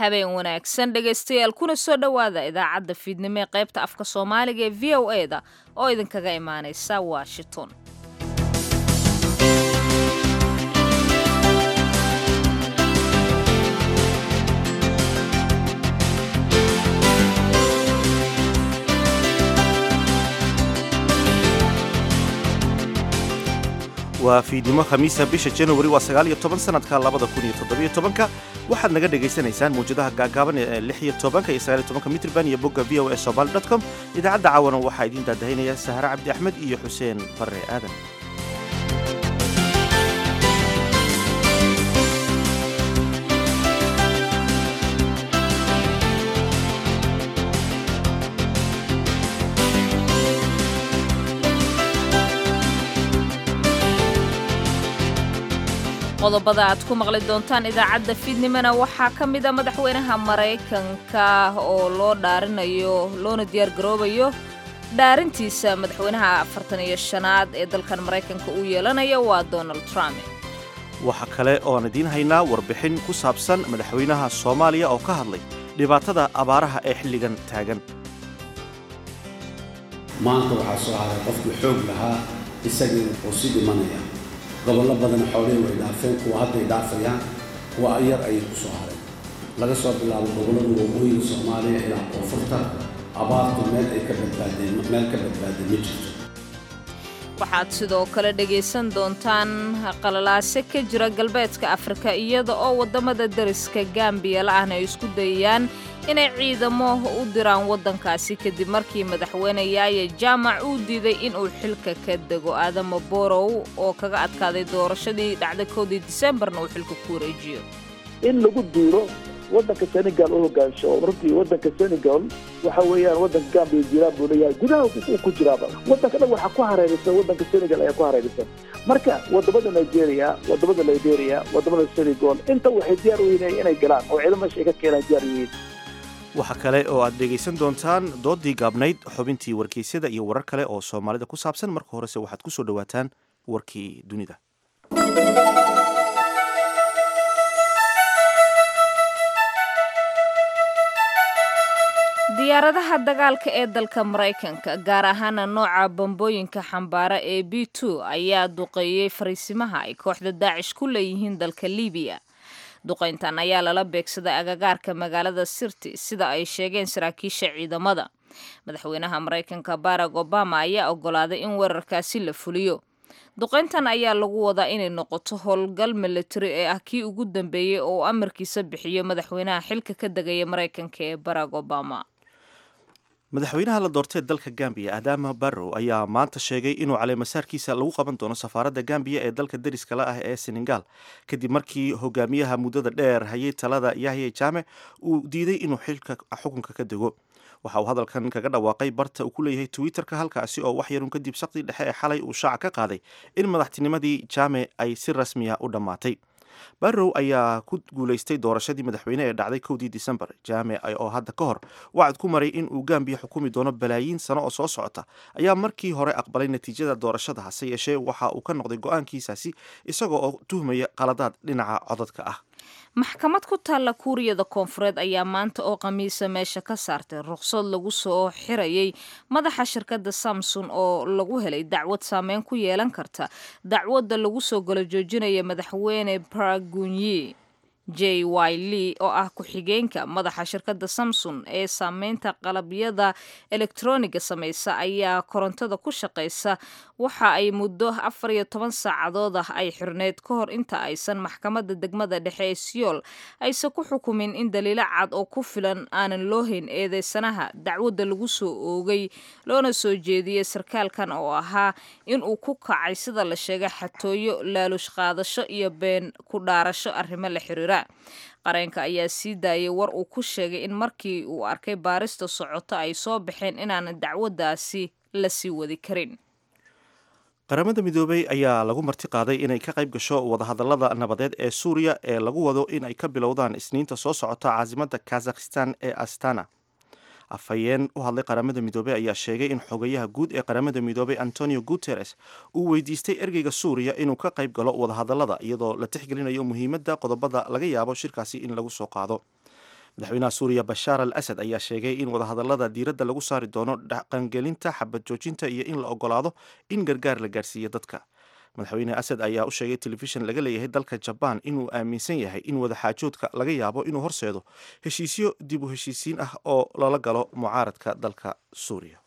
habeen wanaagsan dhegaystayaal kuna soo dhowaada idaacadda fiidnimo ee qaybta afka soomaaliga ee v o e da oo idinkaga imaanaysa washington waa fiidnimo khamiisa bisha januari waa sagaal iyo toban sanadka labada kun iyo toddobiyo tobanka waxaad naga dhagaysanaysaan mawjadaha gaagaaban ee lix iyo tobanka iyo sagaal iyo tobanka mitrban iyo bogga v o e somaali dot com idaacadda caawana waxaa idiin daadahaynaya sahare cabdi axmed iyo xuseen barre aadan qodobada aad ku maqli doontaan idaacadda fiidnimona waxaa ka mida madaxweynaha maraykanka oo loo dhaarinayo loona diyaar garoobayo dhaarintiisa madaxweynaha afartan iyo shanaad ee dalkan maraykanka uu yeelanaya waa donald trump waxa kale ooaan idiin haynaa warbixin ku saabsan madaxweynaha soomaaliya oo ka hadlay dhibaatada abaaraha ee xilligan taagan maanta waxaa soo haray qofkii xoog lahaa isagii uu sii dhimanaya gobollo badan xoolihii way dhaafeen kuwa hadday dhaafayaan kuwa yar ayay ku soo hareen laga soo bilaabo gobollada waqooyiga soomaaliya ilaa koonfurta abaartu meel ay ka badbaadeen meel ka badbaadeen ma jirto waxaad sidoo kale dhegaysan doontaan qalalaase ka jira galbeedka afrika iyada oo waddamada deriska gambiya la-ahna ay isku dayayaan inay ciidamo u diraan waddankaasi kadib markii madaxweyne yaaya jaamac uu diiday inuu xilka ka dego aadamo borow oo kaga adkaaday doorashadii dhacday koodii disembarna uu xilka ku wareejiyo in lagu duuro waddanka senegal u hogaansho oo runtii waddanka senegal waxa weeyaan waddanka gambiya jiraan buu leeyahay gudaha uu ku jiraaba waddanka dhan waxaa ku hareeraysan waddanka senegal ayaa ku hareeraysan marka wadamada nigeria wadamada liberia wadamada senegal inta waxay diyaar u yihiin inay galaan oo ciidamo meesha ay ka keenaan diyaar u yihiin waxa kale oo aad dhegaysan doontaan doodii gaabnayd xubintii wargeysyada iyo warar kale oo soomaalida ku saabsan marka horese waxaad ku soo dhowaataan warkii dunida diyaaradaha dagaalka ee dalka maraykanka gaar ahaana nooca bambooyinka xambaara ee b two ayaa duqeeyey fariisimaha ay kooxda daacish ku leeyihiin dalka libiya duqayntan ayaa lala beegsaday agagaarka magaalada sirti sida ay sheegeen saraakiisha ciidamada madaxweynaha maraykanka barack obama ayaa ogolaaday in weerarkaasi la fuliyo duqayntan ayaa lagu wadaa inay noqoto howlgal militari ee ah kii ugu dambeeyey oo amarkiisa bixiyo madaxweynaha xilka ka degaya maraykanka ee barack obama madaxweynaha la doortee dalka gambiya adama barrow ayaa maanta sheegay inuu caleemasaarkiisa lagu qaban doono safaaradda gambiya ee dalka deriskala ah ee senegal kadib markii hogaamiyaha muddada dheer hayay talada yahya jaame uu diiday inuu xilka xukunka ka dego waxa uu hadalkan kaga dhawaaqay barta uu ku leeyahay twitterka halkaasi oo wax yarun kadib saqdii dhexe ee xalay uu shaaca ka qaaday in madaxtinimadii jaame ay si rasmiya u dhammaatay barrow ayaa ku guulaystay doorashadii madaxweyne ee dhacday kowdii disembar jaame oo hadda ka hor wacad ku maray in uu gambiya xukumi doono balaayiin sano oo soo socota ayaa markii hore aqbalay natiijada doorashada hase yeeshee waxa uu ka noqday go-aankiisaasi isagoo oo tuhmaya qaladaad dhinaca codadka ah maxkamad ku taalla kuuriyada koonfureed ayaa maanta oo khamiisa meesha ka saartay ruqsad lagu soo xirayay madaxa shirkadda samson oo lagu helay dacwad saameyn ku yeelan karta dacwadda lagu soo galo joojinaya madaxweyne paragunyi j y lee oo ah ku-xigeenka madaxa shirkadda samson ee saameynta qalabyada elektroniga samaysa ayaa korontada ku shaqaysa waxa ay muddo afar iyo toban saacadood ah ay xirneyd ka hor inta aysan maxkamadda degmada dhexe ee siyool aysan ku xukumin in daliilo cad oo ku filan aanan loo hayn eedeysanaha dacwadda lagu soo oogay loona soo jeediyey sarkaalkan oo ahaa in uu ku kacay sida la sheegay xatooyo laalush qaadasho iyo been ku dhaarasho arrimo la xiriira qareenka ayaa sii daayay war uu ku sheegay in markii uu arkay baarista socoto ay soo baxeen inaanan dacwaddaasi la sii wadi karin qaramada midoobey ayaa lagu marti qaaday inay ka qayb gasho wadahadallada nabadeed ee suuriya ee lagu wado in ay ka bilowdaan isniinta soo socota caasimadda kazakhistan ee astana afhayeen u hadlay qaramada midoobey ayaa sheegay in xogayaha guud ee qaramada midoobey antonio guteres uu weydiistay ergeyga suuriya inuu ka qayb galo wadahadallada iyadoo la tixgelinayo muhiimadda qodobada laga yaabo shirkaasi in lagu soo qaado madaxweynaha suuriya bashaar al asad ayaa sheegay in wadahadallada diiradda lagu saari doono dhaqangelinta xabad joojinta iyo in la ogolaado in gargaar la gaarsiiyo dadka madaxweyne asad ayaa u sheegay telefishin laga leeyahay dalka jabaan inuu aaminsan yahay in wadaxaajoodka laga yaabo inuu horseedo heshiisyo dib u heshiisiin ah oo lala galo mucaaradka dalka suuriya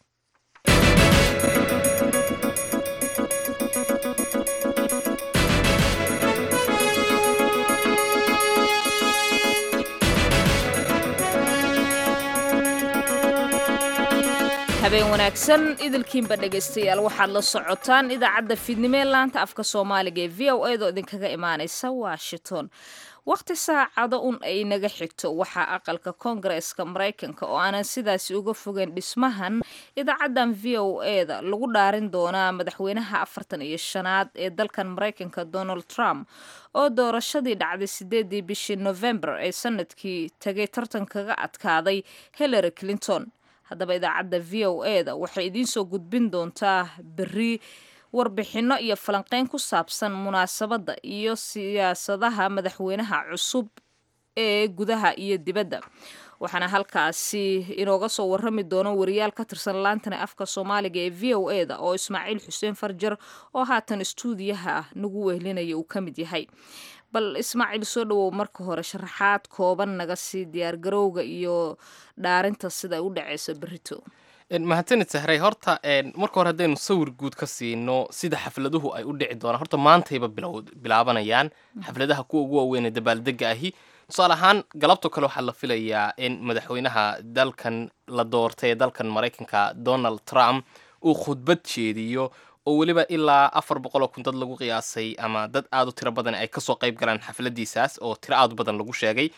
habeen wanaagsan idilkiinba dhegaystayaal waxaad la socotaan idaacadda fiidnimo ee laanta afka soomaaliga ee v o a doo idinkaga imaanaysa washington wakhti saacado un ay naga xigto waxaa aqalka koongareeska maraykanka oo aanan sidaasi uga fogeyn dhismahan idaacaddan v o e da lagu dhaarin doonaa madaxweynaha afartan iyo shanaad ee dalkan maraykanka donald trump oo doorashadii dhacday sideedii bishii november ee sanadkii tagay tartan kaga adkaaday hillary clinton haddaba idaacadda v o e da waxay idiin soo gudbin doontaa berri warbixinno iyo falanqeyn ku saabsan munaasabadda iyo siyaasadaha madaxweynaha cusub ee gudaha iyo dibadda waxaana halkaasi inooga soo warrami doono wariyaal ka tirsan laantana afka soomaaliga ee v o e da oo ismaaciil xuseen farjar oo haatan istuudiyaha nagu wehlinaya uu ka mid yahay bal ismaaciil soo dhawow marka hore sharaxaad kooban naga sii diyaargarowga iyo dhaarinta sida u dhaceyso berito mahadsanid sahray horta marka hore haddaynu sawir guud ka siino sida xafladuhu ay u dhici doonaan horta maantayba bilaabanayaan xafladaha kuwa ugu waaweyn ee dabaaldega ahi tusaale ahaan galabto kale waxaa la filayaa in madaxweynaha dalkan la doortay ee dalkan maraykanka donald trump uu khudbad jeediyo oo weliba ilaa afar boqol oo kun dad lagu qiyaasay ama dad aad u tiro badan ay kasoo qayb galaan xafladiisaas oo tiro aad u badan lagu sheegay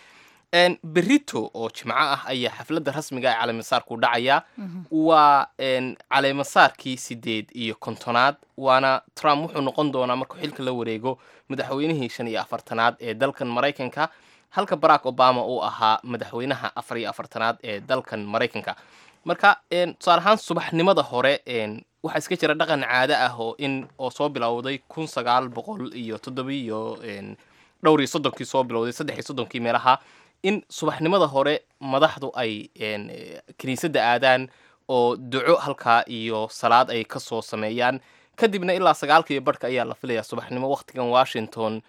berito oo jimco ah ayaa xafladda rasmiga ee caleemasaarku dhacaya waa caleemasaarkii sideed iyo kontonaad waana trump wuxuu noqon doonaa markuu xilka la wareego madaxweynihii shan iyo afartanaad ee dalkan maraykanka halka barack obama uu ahaa madaxweynaha afar iyo afartanaad ee dalkan maraykanka marka tusaale ahaan subaxnimada hore waxaa iska jira dhaqan caado ah oo in oo soo bilowday kun sagaal boqol iyo toddobiiyo dhowr iyo soddonkii soo bilowday saddex iyo soddonkii meelaha in subaxnimada hore madaxdu ay kiniisadda aadaan oo duco halkaa iyo salaad ay kasoo sameeyaan kadibna ilaa sagaalka iyo barhka ayaa la filayaa subaxnimo wakhtigan washington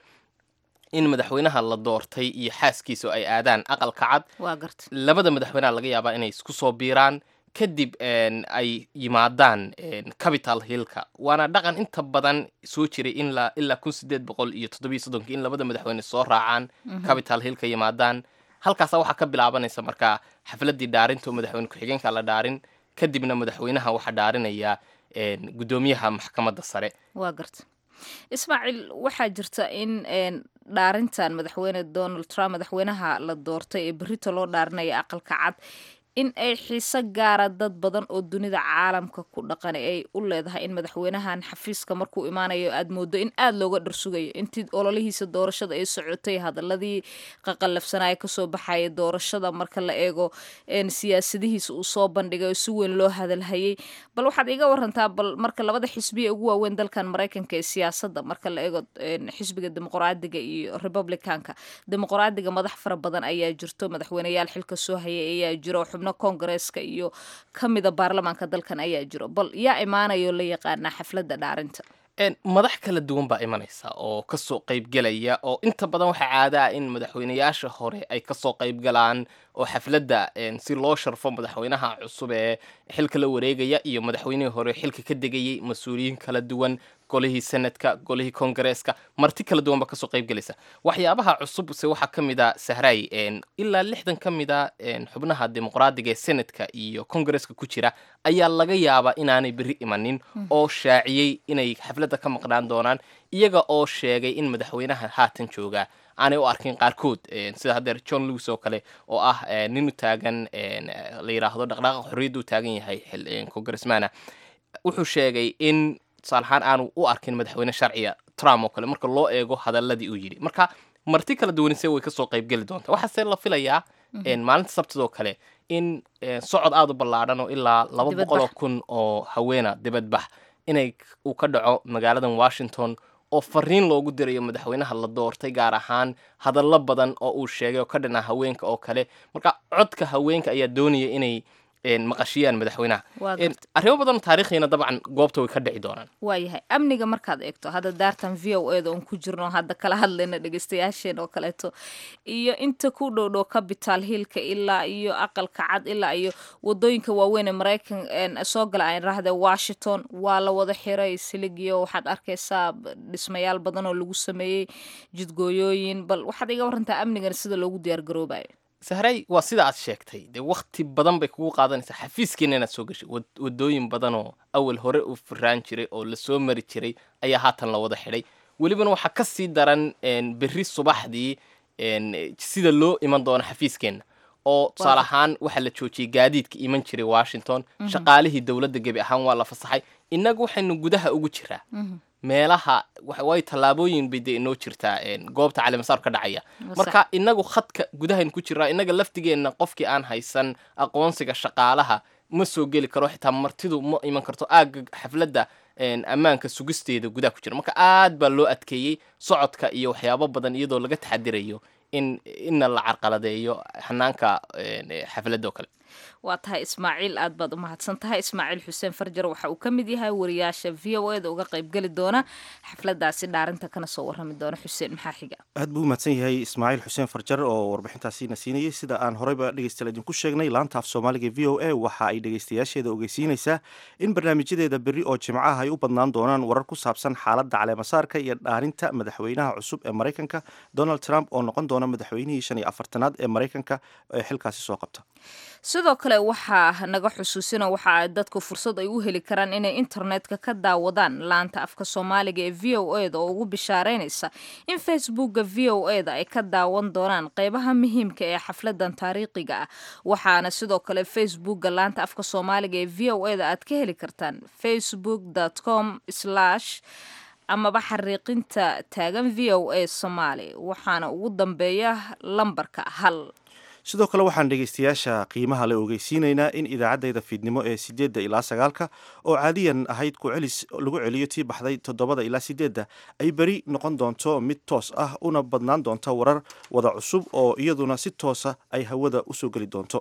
in madaxweynaha la doortay iyo xaaskiisa ay aadaan aqalka cad waa garta labada madaxweynaha laga yaabaa inay isku soo biiraan kadib ay yimaadaan capital hillka waana dhaqan inta badan soo jiray in ilaa kun sideed boqol iyo toddobiyo soddonkii in labada madaxweyne soo raacaan capital hillka yimaadaan halkaasa waxaa ka bilaabanaysa markaa xafladii dhaarinta oo madaxweyne ku-xigeenka la dhaarin kadibna madaxweynaha waxaa dhaarinaya guddoomiyaha maxkamadda sare waa garta ismaaciil waxaa jirta in dhaarintan madaxweyne donald trump madaxweynaha la doortay ee berito loo dhaarinaya aqalka cad in ay xiiso gaara dad badan oo dunida caalamka ku dhaqan ay u leedahay in madaxweynahan xafiiska markuu imaanayo aad moodo in aada looga dharsugayo intii ololihiisa doorashada ay socotay hadaladii qaqallafsanaya kasoo baxaya doorashada marka la eego siyaasadihiisa uu soo bandhigay oo si weyn loo hadalhayay bal waxaad iga warantaa bal marka labada xisbi ee ugu waaweyn dalkan maraykanka ee siyaasadda marka la eego xisbiga dimuqraadiga iyo republicanka dimuqraadiga madax fara badan ayaa jirto madaxweyneyaal xilka soo hayay ayaa jiro xubno koongareeska iyo ka mida baarlamaanka dalkan ayaa jiro bal yaa imaanayo la yaqaanaa xafladda dhaarinta madax kala duwan baa imanaysa oo kasoo qaybgelaya oo inta badan waxaa caada ah in madaxweyneyaasha hore ay kasoo qaybgalaan oo xafladda si loo sharfo madaxweynaha cusub ee xilka la wareegaya iyo madaxweynihii hore xilka ka degayay mas-uuliyiin kala duwan golihii senadka golihii kongareeska marti kala duwan baa kasoo qaybgelaysa waxyaabaha cusub se waxaa ka mid a sahray ilaa lixdan ka mid a xubnaha dimuqraadiga ee senadka iyo kongareeska ku jira ayaa laga yaabaa inaanay berri imanin oo shaaciyey inay xafladda ka maqnaan doonaan iyaga oo sheegay in madaxweynaha haatan jooga aanay u arkin qaarkood sida haddeer john lewis oo kale oo ah nin u taagan la yidhaahdo dhaqdhaaqa xorriyadda u taagan yahay congressmana wuxuu sheegay in tusaalahaan aanu u arkin madaxweyne sharciga trump oo kale marka loo eego hadaladii uu yidhi marka marti kala duwanise way kasoo qaybgeli doontaa waxaase la filayaa maalinta sabtidoo kale in socod aada u ballaadhan oo ilaa laba boqol oo kun oo haweena dibadbax inay uu ka dhaco magaaladan washington oo fariin loogu dirayo madaxweynaha la doortay gaar ahaan hadallo badan oo uu sheegay oo ka dhanaa haweenka oo kale marka codka haweenka ayaa doonaya inay maqashiyaan madaxweynaha arrimo badan taariikhiina dabcan goobta way ka dhici doonaan waayahay amniga markaad eegto hadda daartan v o eda oon ku jirno hadda kala hadlayna dhegeystayaasheen oo kaleeto iyo inta ku dhowdhow capital hillka ilaa iyo aqalka cad ilaa iyo wadooyinka waaweyn ee maraykan soo gala aan rahda washington waa la wada xiray siligiyo waxaad arkaysaa dhismayaal badan oo lagu sameeyey jidgooyooyin bal waxaad iga warantaa amnigan sida loogu diyaar garoobayo sahray waa sida aad sheegtay dee wakti badan bay kugu qaadanaysaa xafiiskiina inaad soo gashay wadooyin badan oo awal hore u firaan jiray oo lasoo mari jiray ayaa haatan la wada xidhay welibana waxaa ka sii daran berri subaxdii sida loo iman doono xafiiskeenna oo tusaale ahaan waxaa la joojiyey gaadiidka iman jiray washington shaqaalihii dowladda gebi ahaan waa la fasaxay innagu waxaynu gudaha ugu jiraa meelaha way tallaabooyin bay dee inoo jirtaa goobta calimasaar ka dhacaya marka inagu khadka gudahaynu ku jiraa inaga laftigeenna qofkii aan haysan aqoonsiga shaqaalaha ma soo geli karo xitaa martidu ma iman karto aagga xafladda ammaanka sugisteeda gudaha ku jira marka aad baa loo adkeeyey socodka iyo waxyaabo badan iyadoo laga taxadirayo in inna la carqaladeeyo xanaanka xafladda oo kale waa tahay ismaaciil aad baad u mahadsan tahay ismaaciil xuseen farjar waxa uu ka mid yahay wariyaasha v o eda uga qaybgeli doona xafladaasi dhaarinta kana soo warrami doona xuseen maxaa xiga aad buu umahadsan yahay ismaaciil xuseen farjar oo warbixintaasiina siinayay sida aan horeyba dhegeystayaal idinku sheegnay laanta af soomaaliga v o a waxa ay dhegeystayaasheeda ogeysiinaysaa in barnaamijyadeeda berri oo jimcaha ay u badnaan doonaan warar ku saabsan xaaladda caleemasaarka iyo dhaarinta madaxweynaha cusub ee maraykanka donald trump oo noqon doona madaxweynihii shan iyo afartanaad ee maraykanka ee xilkaasi soo qabta sidoo kale waxaa naga xusuusina waxa ay dadku fursad ay u heli karaan inay internetka ka daawadaan laanta afka soomaaliga ee v o eda oo ugu bishaareynaysa in facebookga v o eda ay ka daawan doonaan qeybaha muhiimka ee xafladan taariikhiga ah waxaana sidoo kale facebookga laanta afka soomaaliga ee v o eda aad ka heli kartaan facebook com amaba xariiqinta taagan v o a somaali waxaana ugu dambeeya lambarka hal sidoo kale waxaan dhegeystayaasha qiimaha le ogeysiinaynaa in idaacaddayda fiidnimo ee sideedda ilaa sagaalka oo caadiyan ahayd ku celis lagu celiyo tii baxday toddobada ilaa sideedda ay beri noqon doonto mid toos ah una badnaan doonta warar wada cusub oo iyaduna si toosa ay hawada usoo geli doonto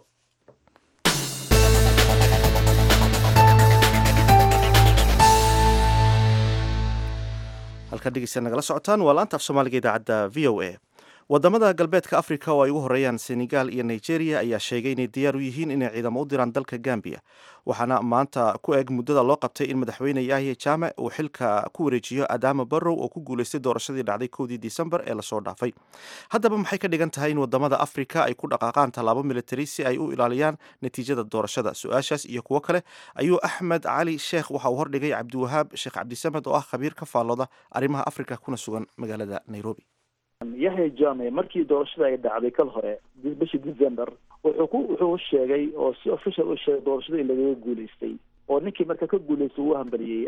halkaa dhegeysta nagala socotaan waa laanta af soomaaliga idaacadda v o a wadamada galbeedka africa oo ay ugu horeeyaan senegal iyo nigeria ayaa sheegay inay diyaar u yihiin inay ciidamo u diraan dalka gambia waxaana maanta ku eg muddada loo qabtay in madaxweyne yahya jaame uu xilka ku wareejiyo adama barrow oo ku guuleystay doorashadii dhacday kowdii disembar ee lasoo dhaafay haddaba maxay ka dhigan tahay in wadamada africa ay ku dhaqaaqaan tallaabo military si ay u ilaaliyaan natiijada doorashada su-aashaas iyo kuwo kale ayuu axmed cali sheekh waxa uu hordhigay cabdiwahaab sheekh cabdisamed oo ah khabiir ka faallooda arrimaha africa kuna sugan magaalada nairobi yahya jame markii doorashada ay dhacday kal hore bishii december wuxuu ku wuxuu sheegay oo si official u sheegay doorashada in lagaga guulaystay oo ninkii marka ka guulaystay uu hambaliyey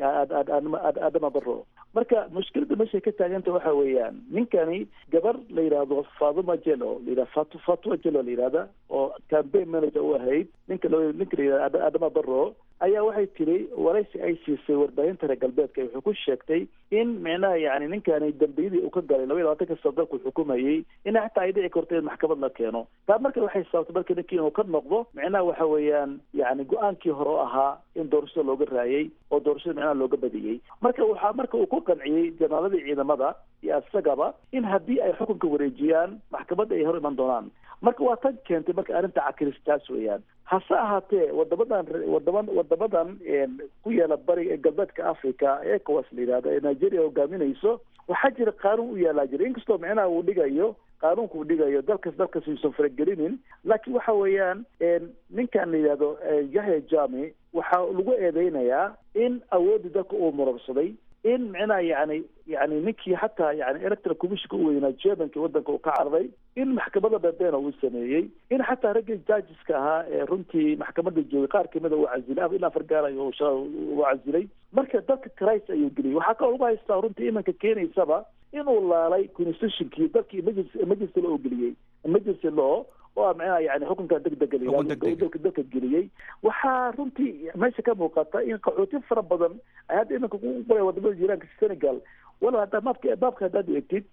adama barro marka mushkilada meeshay ka taaganta waxa weeyaan ninkani gabar la yidhaahdo fatuma jelo layidhah fat fatuma jelo la yidhahda oo campaign manager u ahayd ninka l ninka la yidhahda adama barro ayaa waxay tiri waraysi ay siisay warbaahinta reer galbeedka wuxuu ku sheegtay in micnaha yani ninkani dambiyadii uu ka galay laba iyo labaatanka sano dalku xukumayey in xataa ay dhici karto in maxkamad la keeno taa marka waxay sababtay marka ninkii inuu ka noqdo micnaha waxa weeyaan yani go-aankii hore oo ahaa in doorashada looga raayay oo doorashada micnaha looga badiyey marka waxaa marka uu ku qanciyey janaaladii ciidamada iyo isagaba in haddii ay xukunka wareejiyaan maxkamadda ay hor iman doonaan marka waa tan keentay marka arrinta cakiristaas weeyaan hase ahaatee wadamadan wadama wadamadan ku yaala bariga galbeedka africa ecowas la yidhahdo ee nigeria hogaaminayso waxaa jira qaanuun u yaalaa jira inkastoo micnaha uu dhigayo qaanuunka uu dhigayo dalkas dalkas uusan faragelinin laakiin waxa weeyaan ninkan la yidhahdo yahya jami waxaa lagu eedeynayaa in awooddii dalka uu murabsaday in micnaha yani yani ninkii xataa yani electoral commissionka u weynaa germanka wadanka uu ka cararay in maxkamada bebeena uu sameeyey in xataa raggii judgeska ahaa ee runtii maxkamada joogay qaar kamida uu casilay ilaa afar gaar ayuu uu casilay marka dalka christ ayuu geliyay waxaa kaloo lagu haystaa runtii imanka keenaysaba inuu laalay constitutionkii dalkii emergency emergency law geliyey emergency law oo ah micnaha yani xukunka degdega dalka dalka geliyey waxaa runtii meesha ka muuqata in qaxooti fara badan ay hadda iminka ku qoray wadamada jiiraanka senegal wala haddaa maabka maabka haddaad eegtid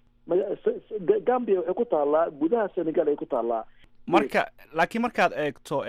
gambia waxay ku taallaa gudaha senegal ay ku taallaa marka laakiin markaad eegto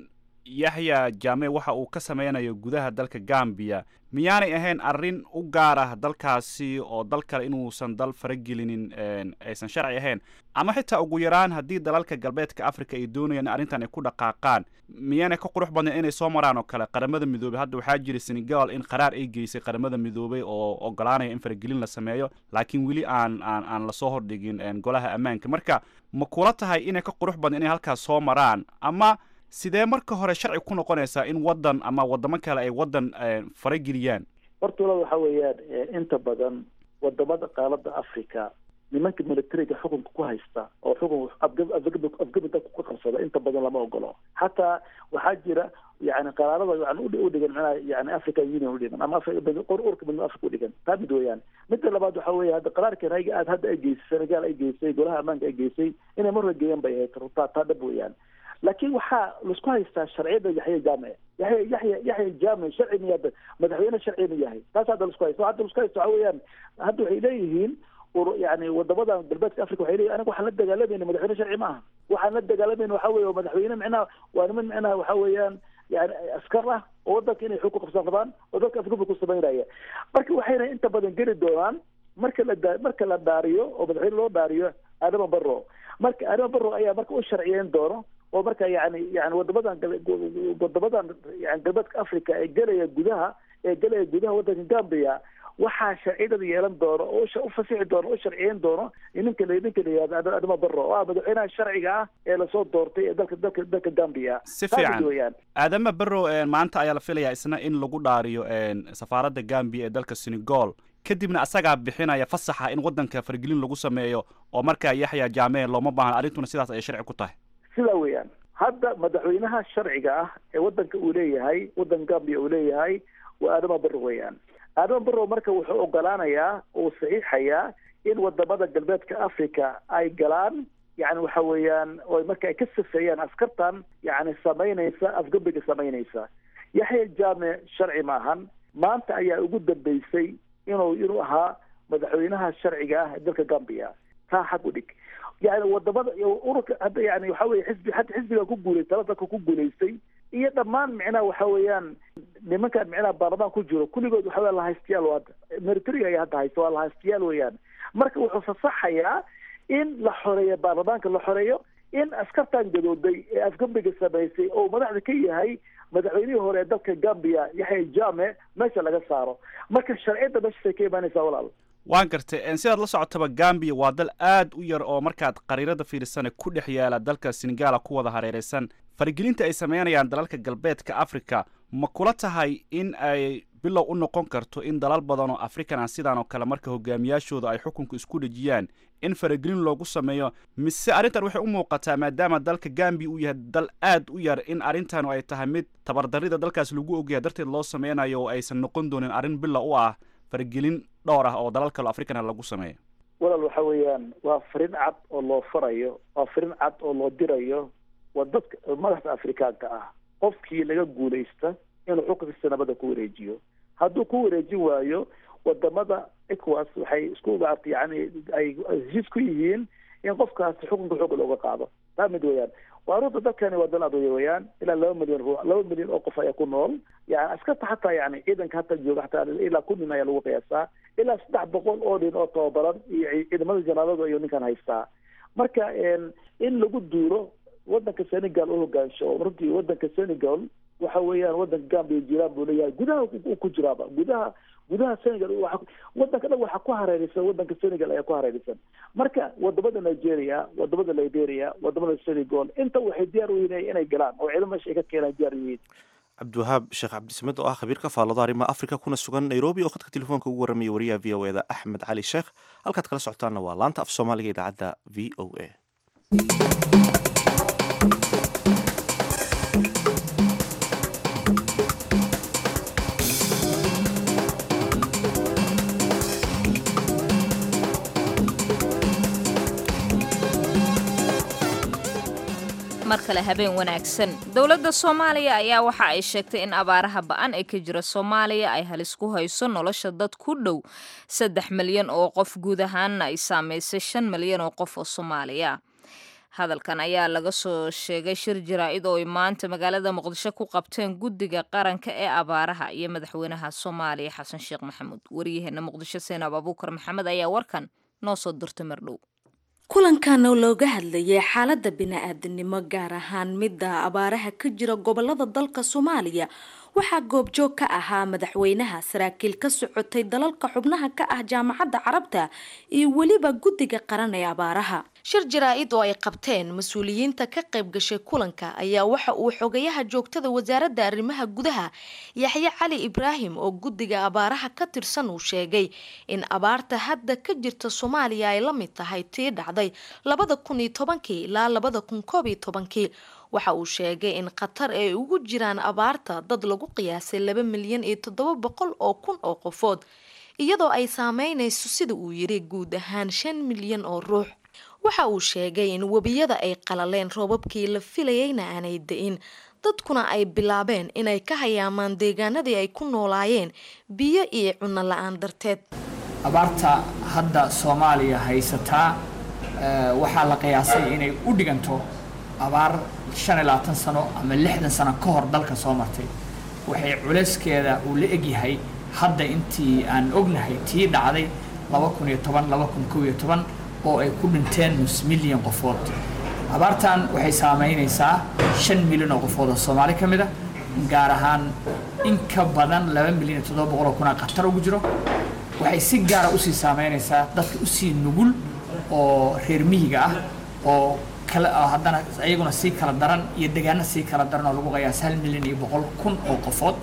yaxya jame waxa uu ka sameynayo gudaha dalka gambia miyaanay ahayn arrin u gaar ah dalkaasi oo dal kale inuusan dal faragelinin aysan sharci ahayn ama xitaa ugu yaraan haddii dalalka galbeedka africa ay doonayaan in arrintan ay ku dhaqaaqaan miyaanay ka qurux badnayn inay soo maraan oo kale qaramada midoobey hadda waxaa jira senegal in qaraar ay geysay qaramada midoobey oo ogolaanaya in faragelin la sameeyo laakiin weli aan aan aan lasoo hordhigin golaha ammaanka marka ma kula tahay inay ka qurux badnayn inay halkaas soo maraan ama sidee marka hore sharci ku noqonaysaa in waddan ama waddamo kale ay waddan farageliyaan horta walaal waxa weeyaan inta badan wadamada qaalada africa nimanka militariga xukunka ku haysta oo xukun afgabida ku qabsada inta badan lama ogolo xataa waxaa jira yani qaraarada yani udhigan manaha yani african union udhigan ama urka mid africa udhigan taa mid weeyaan midda labaad waxa weya hadda qaraarkan ayaga aad hadda ay geysay senegal ay geysay golaha ammaanka ay geysay inay mar hore geeyaan bay ahayd taa taa dhab weeyaan laakiin waxaa laisku haystaa sharciyada yaxya jaamic yaxya yaxya yaxya jaamic sharci miyaa madaxweyne sharci ma yahay taas hadda laisku haysto hadda laisku haysto waxa weeyaan hadda waxay leeyihiin yani wadamadan galbeedka africa waxay leeyihin aniga waxaan la dagaalamayna madaxweyne sharci ma aha waxaan la dagaalamayna waxa weeye madaxweyne micnaha waa niman micnaha waxa weeyaan yani askar ah oo wadanka inay xog ku qabsan rabaan oo dadka afgubka ku samaynaya marka waxayna inta badan geli doonaan marka la da marka la dhaariyo oo madaxweyne loo dhaariyo adama barro marka adama barro ayaa marka u sharciyeyn doono oo marka yani yani wadamadan wadamadan yani galbeedka africa ee gelaya gudaha ee gelaya gudaha wadanka gambia waxaa sharciyadada yeelan doono oo u fasixi doono o sharciyeyn doono ninka ninka la yihahdo adama barro oo ah madaxweynaha sharciga ah ee lasoo doortay ee dalka dalka dalka gambia si fiican aadama barrow maanta ayaa la filayaa isna in lagu dhaariyo safaaradda gambia ee dalka senegal kadibna asagaa bixinaya fasaxa in waddanka fargelin lagu sameeyo oo markaa yaxya jaame looma baahna arrintuna sidaas ayay sharci ku tahay sidaa weeyaan hadda madaxweynaha sharciga ah ee wadanka uu leeyahay waddanka gambia uu leeyahay waa adama barro weeyaan adama barrow marka wuxuu ogolaanayaa uu saxiixayaa in wadamada galbeedka africa ay galaan yani waxa weeyaan oo marka ay ka safeeyaan askartan yani samaynaysa afgabiga samaynaysa yaxya jaame sharci maahan maanta ayaa ugu dambeysay inuu inuu ahaa madaxweynaha sharciga ah ee dalka gambia taa xag u dhig yani wadamada ururka hadda yani waxa weye xisbi hadda xisbiga ku guulay tala dalka ku guulaystay iyo dhammaan micnaha waxa weeyaan nimankan micnaha baarlamaan ku jiro kulligood waxa weya lahaystayaal hadda militariga ayaa hadda haysta waa lahaystayaal weeyaan marka wuxuu fasaxayaa in la xoreeyo baarlamaanka la xoreeyo in askartan gadooday ee afgambiga samaysay oo madaxda ka yahay madaxweynihii hore ee dalka gambia yaxya jame meesha laga saaro marka sharciyadda meeshaasay ka imaanaysaa walaal waan gartay sidaad la socotaba gambia waa dal aad u yar oo markaad qariirada fiirsane ku dhex yaala dalka senegala ku wada hareeraysan faragelinta ay sameynayaan dalalka galbeedka africa ma kula tahay in ay bilow u noqon karto in dalal badan oo african ah sidaan oo kale marka hogaamiyaashooda ay xukunka isku dhejiyaan in faragelin loogu sameeyo mise arrintan waxay u muuqataa maadaama dalka gambia uu yahay dal aad u yar in arrintan ay tahay mid tabardarrida dalkaas lagu ogyahay darteed loo sameynayo oo aysan noqon doonin arrin bilow u ah faragelin dhowr ah oo dalal kale africana lagu sameeyo walaal waxa weeyaan waa farin cad oo loo farayo waa farin cad oo loo dirayo waa dadka madaxda afrikaanka ah qofkii laga guulaysta inuu xukunkiisa nabada ku wareejiyo hadduu ku wareejin waayo wadamada ecowas waxay isku maarta yani ay heshiis ku yihiin in qofkaasi xukunka xooga looga qaado taa mid weeyaan waa runta dalkani waa dal adoya weeyaan ilaa laba milyan ru laba milyan oo qof ayaa ku nool yani askarta hataa yani ciidanka hataa jooga hataa ilaa kun nin ayaa lagu qiyaasaa ilaa saddex boqol oo nin oo tababaran iyo ciidamada janaaladu ayuu ninkan haystaa marka in lagu duuro wadanka senegal u hogaansho oo runtii wadanka senegal waxa weeyaan wadanka gambia jiraan buu leeyahay gudaha uu ku jiraaba gudaha gudaha senegal wadanka dhan waxaa ku hareeraysan wadanka senegal ayaa ku hareeraysan marka wadamada nigeria wadamada liberia wadamada senegal inta waxay diyaar u yihiin inay galaan oo ciidamo meesha ay ka keenaan diyaar u yihiin cabdiwahaab sheekh cabdisamed oo ah khabiir ka faallado arrimaha africa kuna sugan nairobi oo khadka telefoonka ugu warramaya wariyaha v o eda axmed cali sheekh halkaad kala socotaanna waa laanta af soomaaliga idaacadda v o a mar kale habeen wanaagsan dowladda soomaaliya ayaa waxa ay sheegtay in abaaraha ba-an ee ka jira soomaaliya ay halis ku hayso nolosha dad ku dhow saddex milyan oo qof guud ahaanna ay saameysay shan milyan oo qof oo soomaaliya hadalkan ayaa laga soo sheegay shir jaraa-id oo ay maanta magaalada muqdisho ku qabteen guddiga qaranka ee abaaraha iyo madaxweynaha soomaaliya xasan sheekh maxamuud waryaheena muqdisho seenab abuukar maxamed ayaa warkan noo soo dirtay mardhow kulankan oo looga hadlayay xaalada bini-aadanimo gaar ahaan midda abaaraha ka jira gobolada dalka soomaaliya waxaa goobjoog ka ahaa madaxweynaha saraakiil ka socotay dalalka xubnaha ka ah jaamacadda carabta iyo weliba guddiga qaran ee abaaraha shir jaraa-id oo ay qabteen mas-uuliyiinta ka qayb gashay kulanka ayaa waxa uu xogayaha joogtada wasaaradda arrimaha gudaha yaxye cali ibraahim oo guddiga abaaraha ka tirsan uu sheegay in abaarta hadda ka jirta soomaaliya ay la mid tahay tii dhacday labada kun iyo tobankii ilaa labada kun koob iyo tobankii waxa uu sheegay in khatar ay ugu jiraan abaarta dad lagu qiyaasay laba milyan iyo toddoba boqol oo kun oo qofood iyadoo ay saameynayso sida uu yiri guud ahaan shan milyan oo ruux waxa uu sheegay in webiyada ay qalaleen roobabkii la filayeyna aanay da-in dadkuna ay bilaabeen inay ka hayaamaan deegaanadii ay ku noolaayeen biyo iyo cunno la-aan darteed abaarta hadda soomaaliya haysataa waxaa la qiyaasay inay u dhiganto abaar shan iyo labaatan sano ama lixdan sano ka hor dalka soo martay waxay culeyskeeda uu la egyahay hadda intii aan ognahay tii dhacday laba kun iyo toban laba kun kow iyo toban oo ay ku dhinteen nus milyan qofood abaartan waxay saameynaysaa shan milyan oo qofood oo soomaali ka mid a gaar ahaan in ka badan laba milyan iyo toddoba boqol oo kuna khatar ugu jiro waxay si gaara usii saameynaysaa dadka usii nugul oo reer miyiga ah oo kale haddana iyaguna sii kala daran iyo degaano sii kala daran oo lagu qiyaas hal milyan iyo boqol kun oo qofood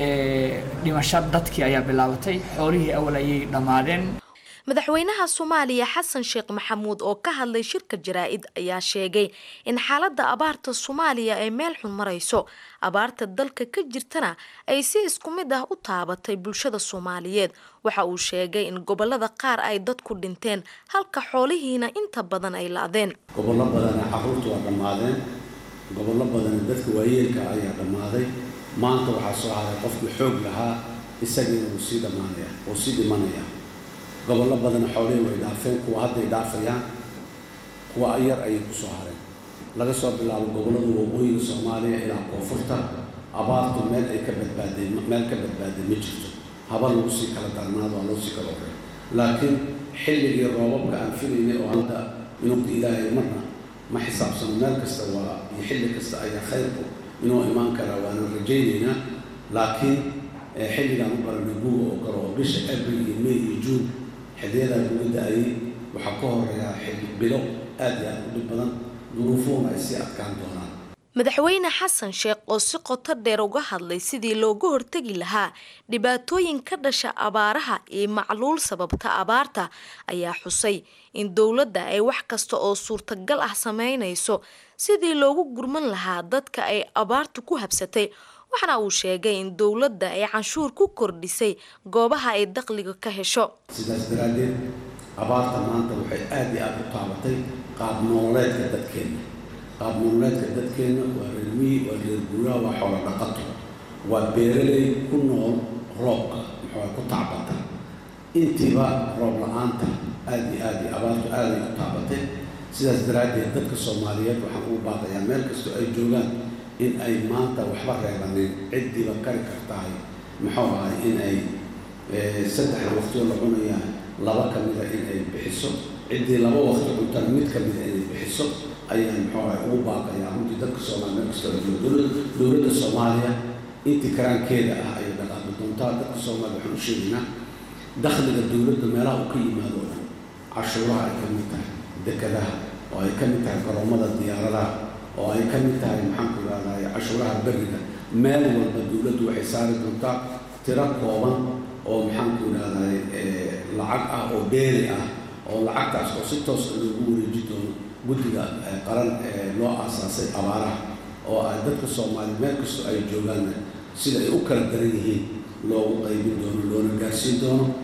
dhimasho dadkii ayaa bilaabatay xoolihii awal ayay dhammaadeen madaxweynaha soomaaliya xasan sheekh maxamuud oo ka hadlay shirka jaraa-id ayaa sheegay in xaaladda abaarta soomaaliya ay meel xun marayso abaarta dalka ka jirtana ay si isku mid ah u taabatay bulshada soomaaliyeed waxa uu sheegay in gobolada qaar ay dadku dhinteen halka xoolihiina inta badan ay la-deen gobollo badana caruurtu waa dhammaadeen gobollo badana dadka waayeelka ayaa dhammaaday maanta waxaa soo haray qofkii xoog lahaa isagiina wuu sii dhammaanaya wuu sii dhimanaya gobollo badana xoolihii way dhaafeen kuwa hadday dhaafayaan kuwa yar ayay ku soo hareen laga soo bilaabo gobollada waqooyiga soomaaliya ilaa koonfurta abaartu meel ay ka badbaaday meel ka badbaaday ma jirto haba lagu sii kala darnaado waa loo sii kala horey laakiin xilligii roobabka aan filaynay oo hadda inuuka ilaahay marna ma xisaabsano meel kasta waa iyo xilli kasta ayaa khayrku inuu imaan karaa waanan rajaynaynaa laakiin xilligaan u baranay guga oo kale oo bisha abril iyo may iyo juun xilliyadaa guga da-ayay waxaa ka horeeyaa xilli bilo aad iyo aad u dhib badan duruufuhuna ay sii adkaan doonaan madaxweyne xasan sheekh oo si qoto dheer uga hadlay sidii looga hortegi lahaa dhibaatooyin ka dhasha abaaraha iyo macluul sababta abaarta ayaa xusay in dowladda ay wax kasta oo suurtagal ah sameynayso sidii loogu gurman lahaa dadka ay abaartu ku habsatay waxaana uu sheegay in dowladda ay canshuur ku kordhisay goobaha ay dakhliga ka hesho sidaas daraaddeed abaarta maanta waxay aad iyo aada u taabatay qaab nololeedka dadkeenna qaab nololeedka dadkeenna waa reer miyi waa reer guuraa waa xoolo dhaqato waa beeraley ku nool roobka muxuu ku tacbata intiiba roob la-aanta aada iyo aad iyo abaartu aaday u taabatay sidaas daraaddeed dadka soomaaliyeed waxaan ugu baaqayaa meel kastoo ay joogaan in ay maanta waxba reebanin ciddiiba kari kartahay muxuu ahay in ay saddexda waqtioo la cunayaa laba ka mida in ay bixiso ciddii laba waqti cuntana mid ka mida inay bixiso ayaan muxuu ahay ugu baaqayaa runtii dadka soomaaliya meel kastoo ay joogo dowladda soomaaliya intii karaankeeda ah ayay dhaqaaqi doontaa dadka soomaaliya waxaan u sheegaynaa dakhliga dowladda meelaha uu ka yimaado o dhan cashuuraha ay ka mid tahay dekadaha oo ay ka mid tahay garoomada diyaaradaha oo ay ka mid tahay maxaanku idhahday cashuuraha beriga meel walba dowladdu waxay saari doontaa tiro kooban oo maxaanku idhahday lacag ah oo dheeri ah oo lacagtaas oo si toosa loogu wareeji doono guddiga qaran ee loo aasaasay abaaraha oo ay dadka soomaaliya meel kastoo ay joogaanna sida ay u kala daran yihiin loogu qaybin doono loona gaarsiin doono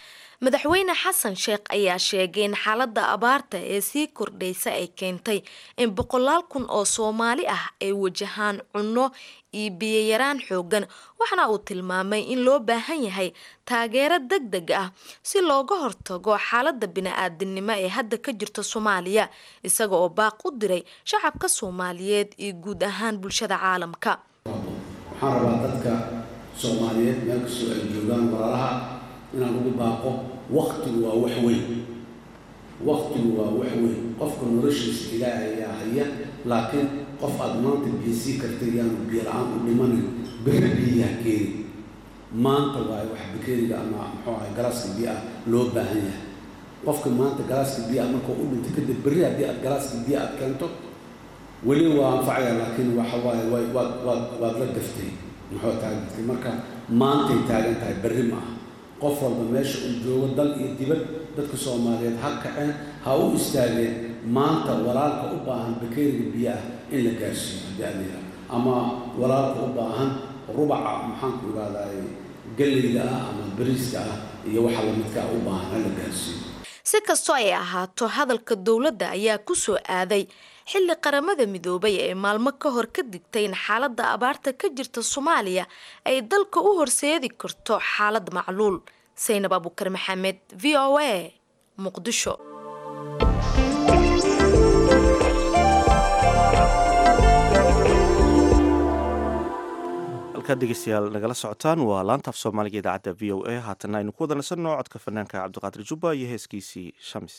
madaxweyne xasan sheekh ayaa sheegay in xaalada abaarta ee sii kordhaysa ay keentay in boqolaal kun oo soomaali ah ay wajahaan cunno iyo biyoyaraan xoogan waxaana uu tilmaamay in loo baahan yahay taageero deg deg ah si looga hortago xaalada bini-aadinimo ee hadda ka jirta soomaaliya isaga oo baaq u diray shacabka soomaaliyeed iyo guud ahaan bulshada caalamka waxaan rabaa dadka soomaaliyeed meel kastoo ay joogaan walaalaha inaan ugu baaqo waktigu waa wax weyn waktigu waa wax weyn qofka noloshiisa ilaahay ayaa haya laakiin qof aada maanta biyo sii kartay yaanu biyo la-aan u dhimanin berri biyaha keeni maanta waayo wax bakeeriga ama muxuu ahay galaaska biyo ah loo baahan yahay qofka maanta galaaska biyo ah markuu u dhintay kadib berri haddii aad galaaska biyo aad keento weli waa anfacaya laakiin waxa waaye way waad waad waad la gaftay muxuu taagatay marka maantay taagan tahay berri ma aha qof walba meesha uu joogo dal iyo dibad dadka soomaaliyeed ha kaceen ha u istaageen maanta walaalka u baahan bakeeriga biyo ah in la gaarsiiyo haddii aad yidhaha ama walaalka u baahan rubaca maxaanku ihahdaay galleyda ah ama bariiska ah iyo waxa lamidka ah u baahan ha la gaarsiiyo si kastoo ay ahaato hadalka dowladda ayaa ku soo aaday xilli qaramada midoobay ee maalmo ka hor ka digtay in xaaladda abaarta ka jirta soomaaliya ay dalka u horseedi karto xaalad macluul saynab abukar maxamed v o a muqdisho halkaad dhegeystayaal nagala socotaan waa laanta af soomaaliga idaacadda v o a haatana aynu ku wada nasanno codka fanaanka cabdiqaadir jubba iyo heeskiisii shamis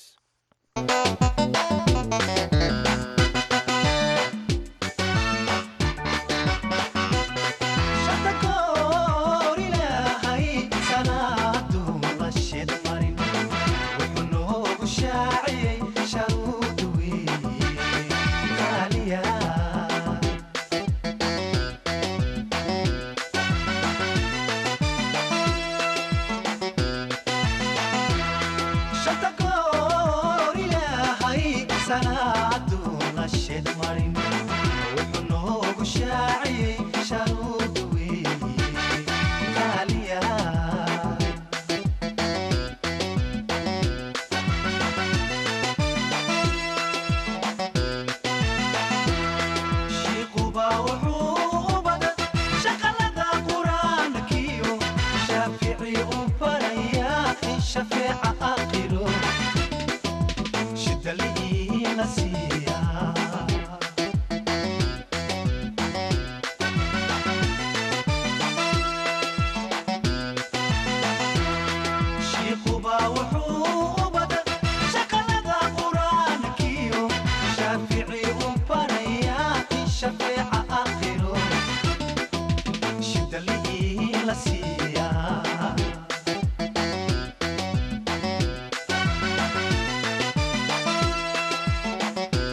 Yeah.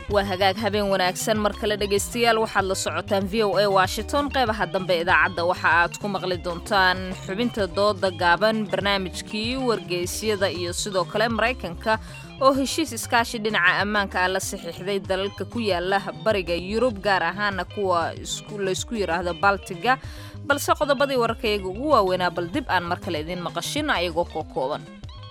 waa hagaag habeen wanaagsan mar kale dhegaystayaal waxaad la socotaan v o a washington qeybaha dambe idaacadda waxa aad ku maqli doontaan xubinta dooda gaaban barnaamijkii wargeysyada iyo sidoo kale maraykanka oo heshiis iskaashi dhinaca ammaanka ah la saxiixday dalalka ku yaala bariga yurub gaar ahaana kuwa laysku yidhaahdo baltiga balse qodobadii wararkayaga ugu waaweynaa bal dib aan mar kale idiin maqashin ayagoo koo kooban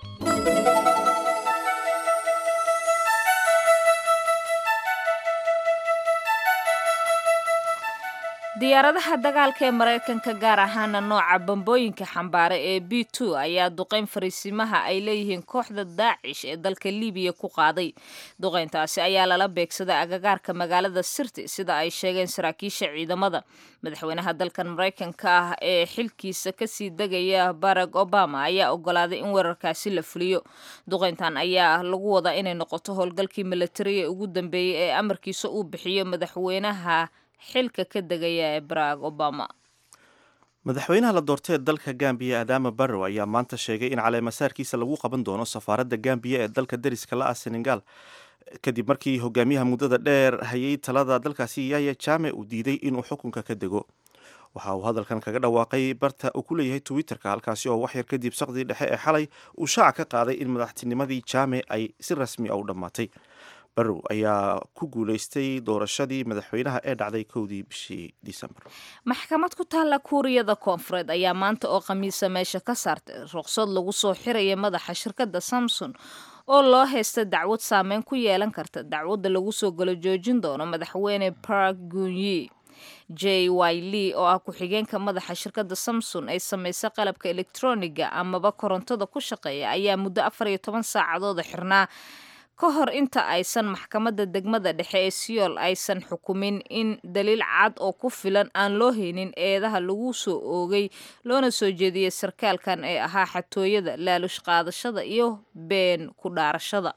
diyaaradaha dagaalka ee maraykanka gaar ahaana nooca bambooyinka xambaara ee b two ayaa duqeyn fariisimaha ay leeyihiin kooxda daacish ee dalka libiya ku qaaday duqeyntaasi ayaa lala beegsaday agagaarka magaalada sirti sida ay sheegeen saraakiisha ciidamada madaxweynaha dalkan maraykanka ah ee xilkiisa kasii degaya barack obama ayaa ogolaaday in weerarkaasi la fuliyo duqeyntan ayaa lagu wadaa inay noqoto howlgalkii milatariga ugu dambeeyey ee amarkiisa uu bixiyo madaxweynaha xilka ka degaya ee barack obama madaxweynaha la doortay ee dalka gambiya adama barrow ayaa maanta sheegay in caleemasaarkiisa lagu qaban doono safaaradda gambiya ee dalka deriska la ah senegal kadib markii hogaamiyaha muddada dheer hayay talada dalkaasi yaya jame uu diiday inuu xukunka ka dego waxa uu hadalkan kaga dhawaaqay barta uu ku leeyahay twitterka halkaasi oo waxyar kadib saqdii dhexe ee xalay uu shaaca ka qaaday in madaxtinimadii jame ay si rasmi a u dhammaatay barrow ayaa ku guulaystay doorashadii madaxweynaha ee dhacday kowdii bishii disembar maxkamad ku taalla kuuriyada koonfureed ayaa maanta oo khamiisa meesha ka saartay ruqsad lagu soo xiraya madaxa shirkadda samson oo loo haysta dacwad saameyn ku yeelan karta dacwadda lagu soo galo joojin doono madaxweyne park gunyi j y lee oo ah ku-xigeenka madaxa shirkadda samson ay samaysa qalabka elektroniga amaba korontada ku shaqeeya ayaa muddo afar iyo toban saacadooda xirnaa ka hor inta aysan maxkamadda degmada dhexe ee siyool aysan xukumin in daliil cad oo ku filan aan loo haynin eedaha lagu soo oogay loona soo jeediyey sarkaalkan ee ahaa xatooyada laalush qaadashada iyo been ku dhaarashada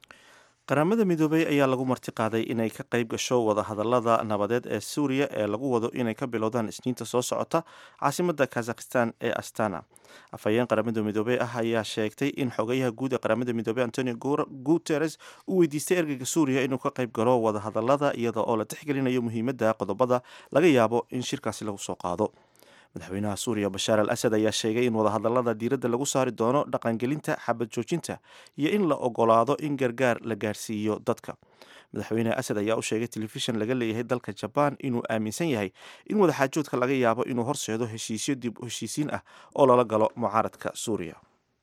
qaramada midoobey ayaa lagu marti qaaday inay ka qayb gasho wadahadalada nabadeed ee suuriya ee lagu wado inay ka bilowdaan isniinta soo socota caasimadda kazakhistan ee astana afhayeen qaramada midoobey ah ayaa sheegtay in xogayaha guud ee qaramada midoobey antonio guteres uu weydiistay ergeyga suuriya inuu ka qayb galo wadahadalada iyada oo la tixgelinayo muhiimadda qodobada laga yaabo in shirkaasi lagu soo qaado madaxweynaha suuriya bashaar al asad ayaa sheegay in wadahadalada diiradda lagu saari doono dhaqangelinta xabad joojinta iyo in la ogolaado in gargaar la gaarsiiyo dadka madaxweyne asad ayaa u sheegay telefishan laga leeyahay dalka jabaan inuu aaminsan yahay in wadaxaajoodka laga yaabo inuu horseedo heshiisyo dib u heshiisiin ah oo lala galo mucaaradka suuriya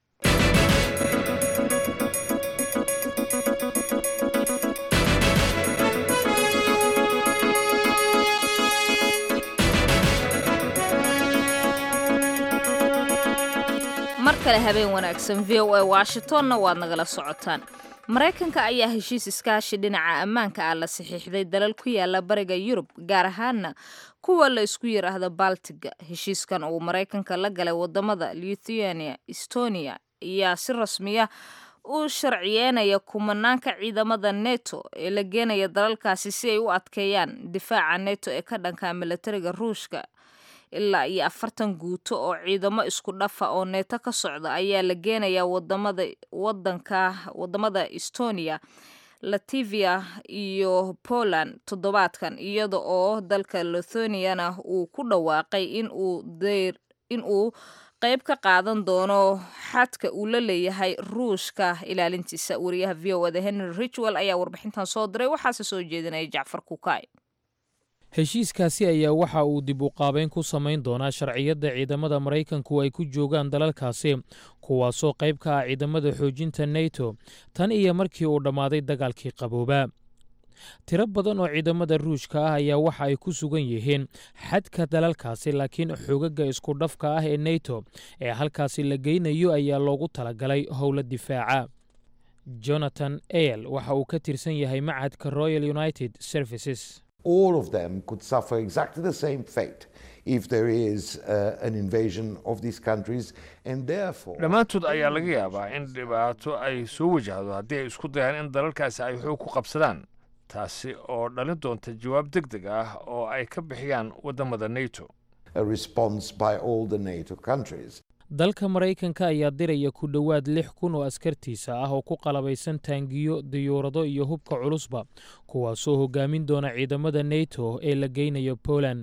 mar kale habeen wanaagsan v o a washingtonna waad nagala socotaan maraykanka ayaa heshiis iskaashi dhinaca ammaanka ah la saxiixday dalal ku yaala bariga yurub gaar ahaana kuwa la isku yidhaahdo baltiga heshiiskan uu maraykanka la galay wadamada lithuania estonia ayaa si rasmiya u sharciyeynaya kumanaanka ciidamada neto ee la geenaya dalalkaasi si ay u adkeeyaan difaaca neto ee ka dhanka milatariga ruushka ilaa iyo afartan guuto oo ciidamo isku dhafa oo neeto ka socda ayaa la geenayaa wadamada wadanka wadamada estonia lativia iyo poland toddobaadkan iyada oo dalka lithoniana uu ku dhawaaqay inuu deyr inuu qayb ka qaadan doono xadka uu la leeyahay ruushka ilaalintiisa wariyaha v o da henry richwell ayaa warbixintan soo diray waxaase soo jeedinaya jacfar kukay heshiiskaasi ayaa waxa uu dib u qaabeyn ku samayn doonaa sharciyadda ciidamada maraykanku ay ku joogaan dalalkaasi kuwaasoo qayb ka ah ciidamada xoojinta neto tan iyo markii uu dhammaaday dagaalkii qaboobaa tiro badan oo ciidamada ruushka ah ayaa waxa ay ku sugan yihiin xadka dalalkaasi laakiin xoogagga isku dhafka ah ee neto ee halkaasi la geynayo ayaa loogu talagalay howla difaaca jonathan eyl waxa uu ka tirsan yahay macadka royal united services all of them could suffer exactly the same fate if there is uh, an invasion of these countries and therefore dhammaantood ayaa laga yaabaa in dhibaato ay soo wajahdo haddii ay isku dayaan in dalalkaasi ay xoog ku qabsadaan taasi oo dhalin doonta jawaab deg deg ah oo ay ka bixiyaan waddamada neto a response by all the NATO countries dalka maraykanka ayaa diraya ku dhowaad lix kun oo askartiisa ah oo ku qalabaysan taangiyo diyuurado iyo hubka culusba kuwaasoo hogaamin doona ciidamada neto ee la geynayo poland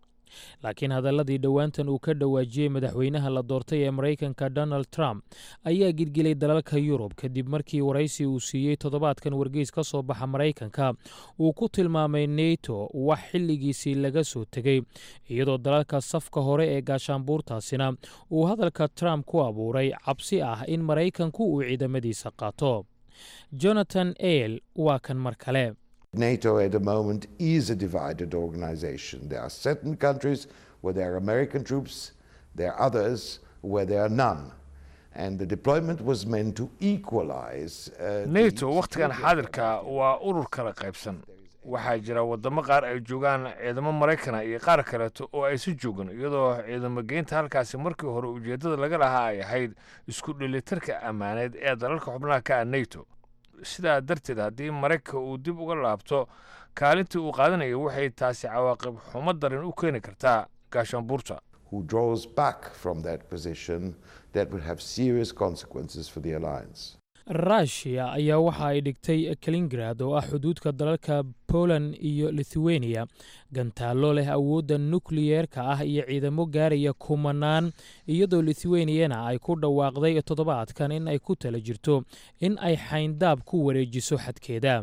laakiin hadalladii dhowaantan uu ka dhawaajiyey madaxweynaha la doortay ee maraykanka donald trump ayaa gilgilay dalalka yurub kadib markii waraysi uu siiyey toddobaadkan wargeys ka soo baxa maraykanka uu ku tilmaamay neto wax xilligiisii laga soo tegey iyadoo dalalka safka hore ee gaashaanbuurtaasina uu hadalka trump ku abuuray cabsi ah in maraykanku uu ciidamadiisa qaato jonathan ale waa kan mar kale NATO at the moment is a divided organization. There are certain countries where there are American troops, there are others where there are none. And the deployment was meant to equalize. Uh, nato wakhtigan xaadirka waa urur kala qaybsan waxaa jira waddamo qaar ay joogaan ciidamo maraykana iyo qaar kaleeto oo aysi joogin iyadoo ciidamo geynta halkaasi markii hore ujeeddada laga lahaa ay ahayd isku dhelitarka ammaaneed ee dalalka xubnaha ka ah nato sidaa darteed haddii maraykanka uu dib uga laabto kaalintii uu qaadanaya waxay taasi cawaaqib xumo daran u keeni kartaa gaashaanbuurta who draws back from that position that will have serious consequences for the alliance. rushia ayaa waxa ay dhigtay kalingrad oo ah xuduudka dalalka poland iyo lithuania gantaallo leh awoodda nukliyeerka ah iyo ciidamo gaaraya kumanaan iyadoo lithuaniana ay ku dhawaaqday toddobaadkan in ay ku tala jirto in ay xayndaab ku wareejiso xadkeeda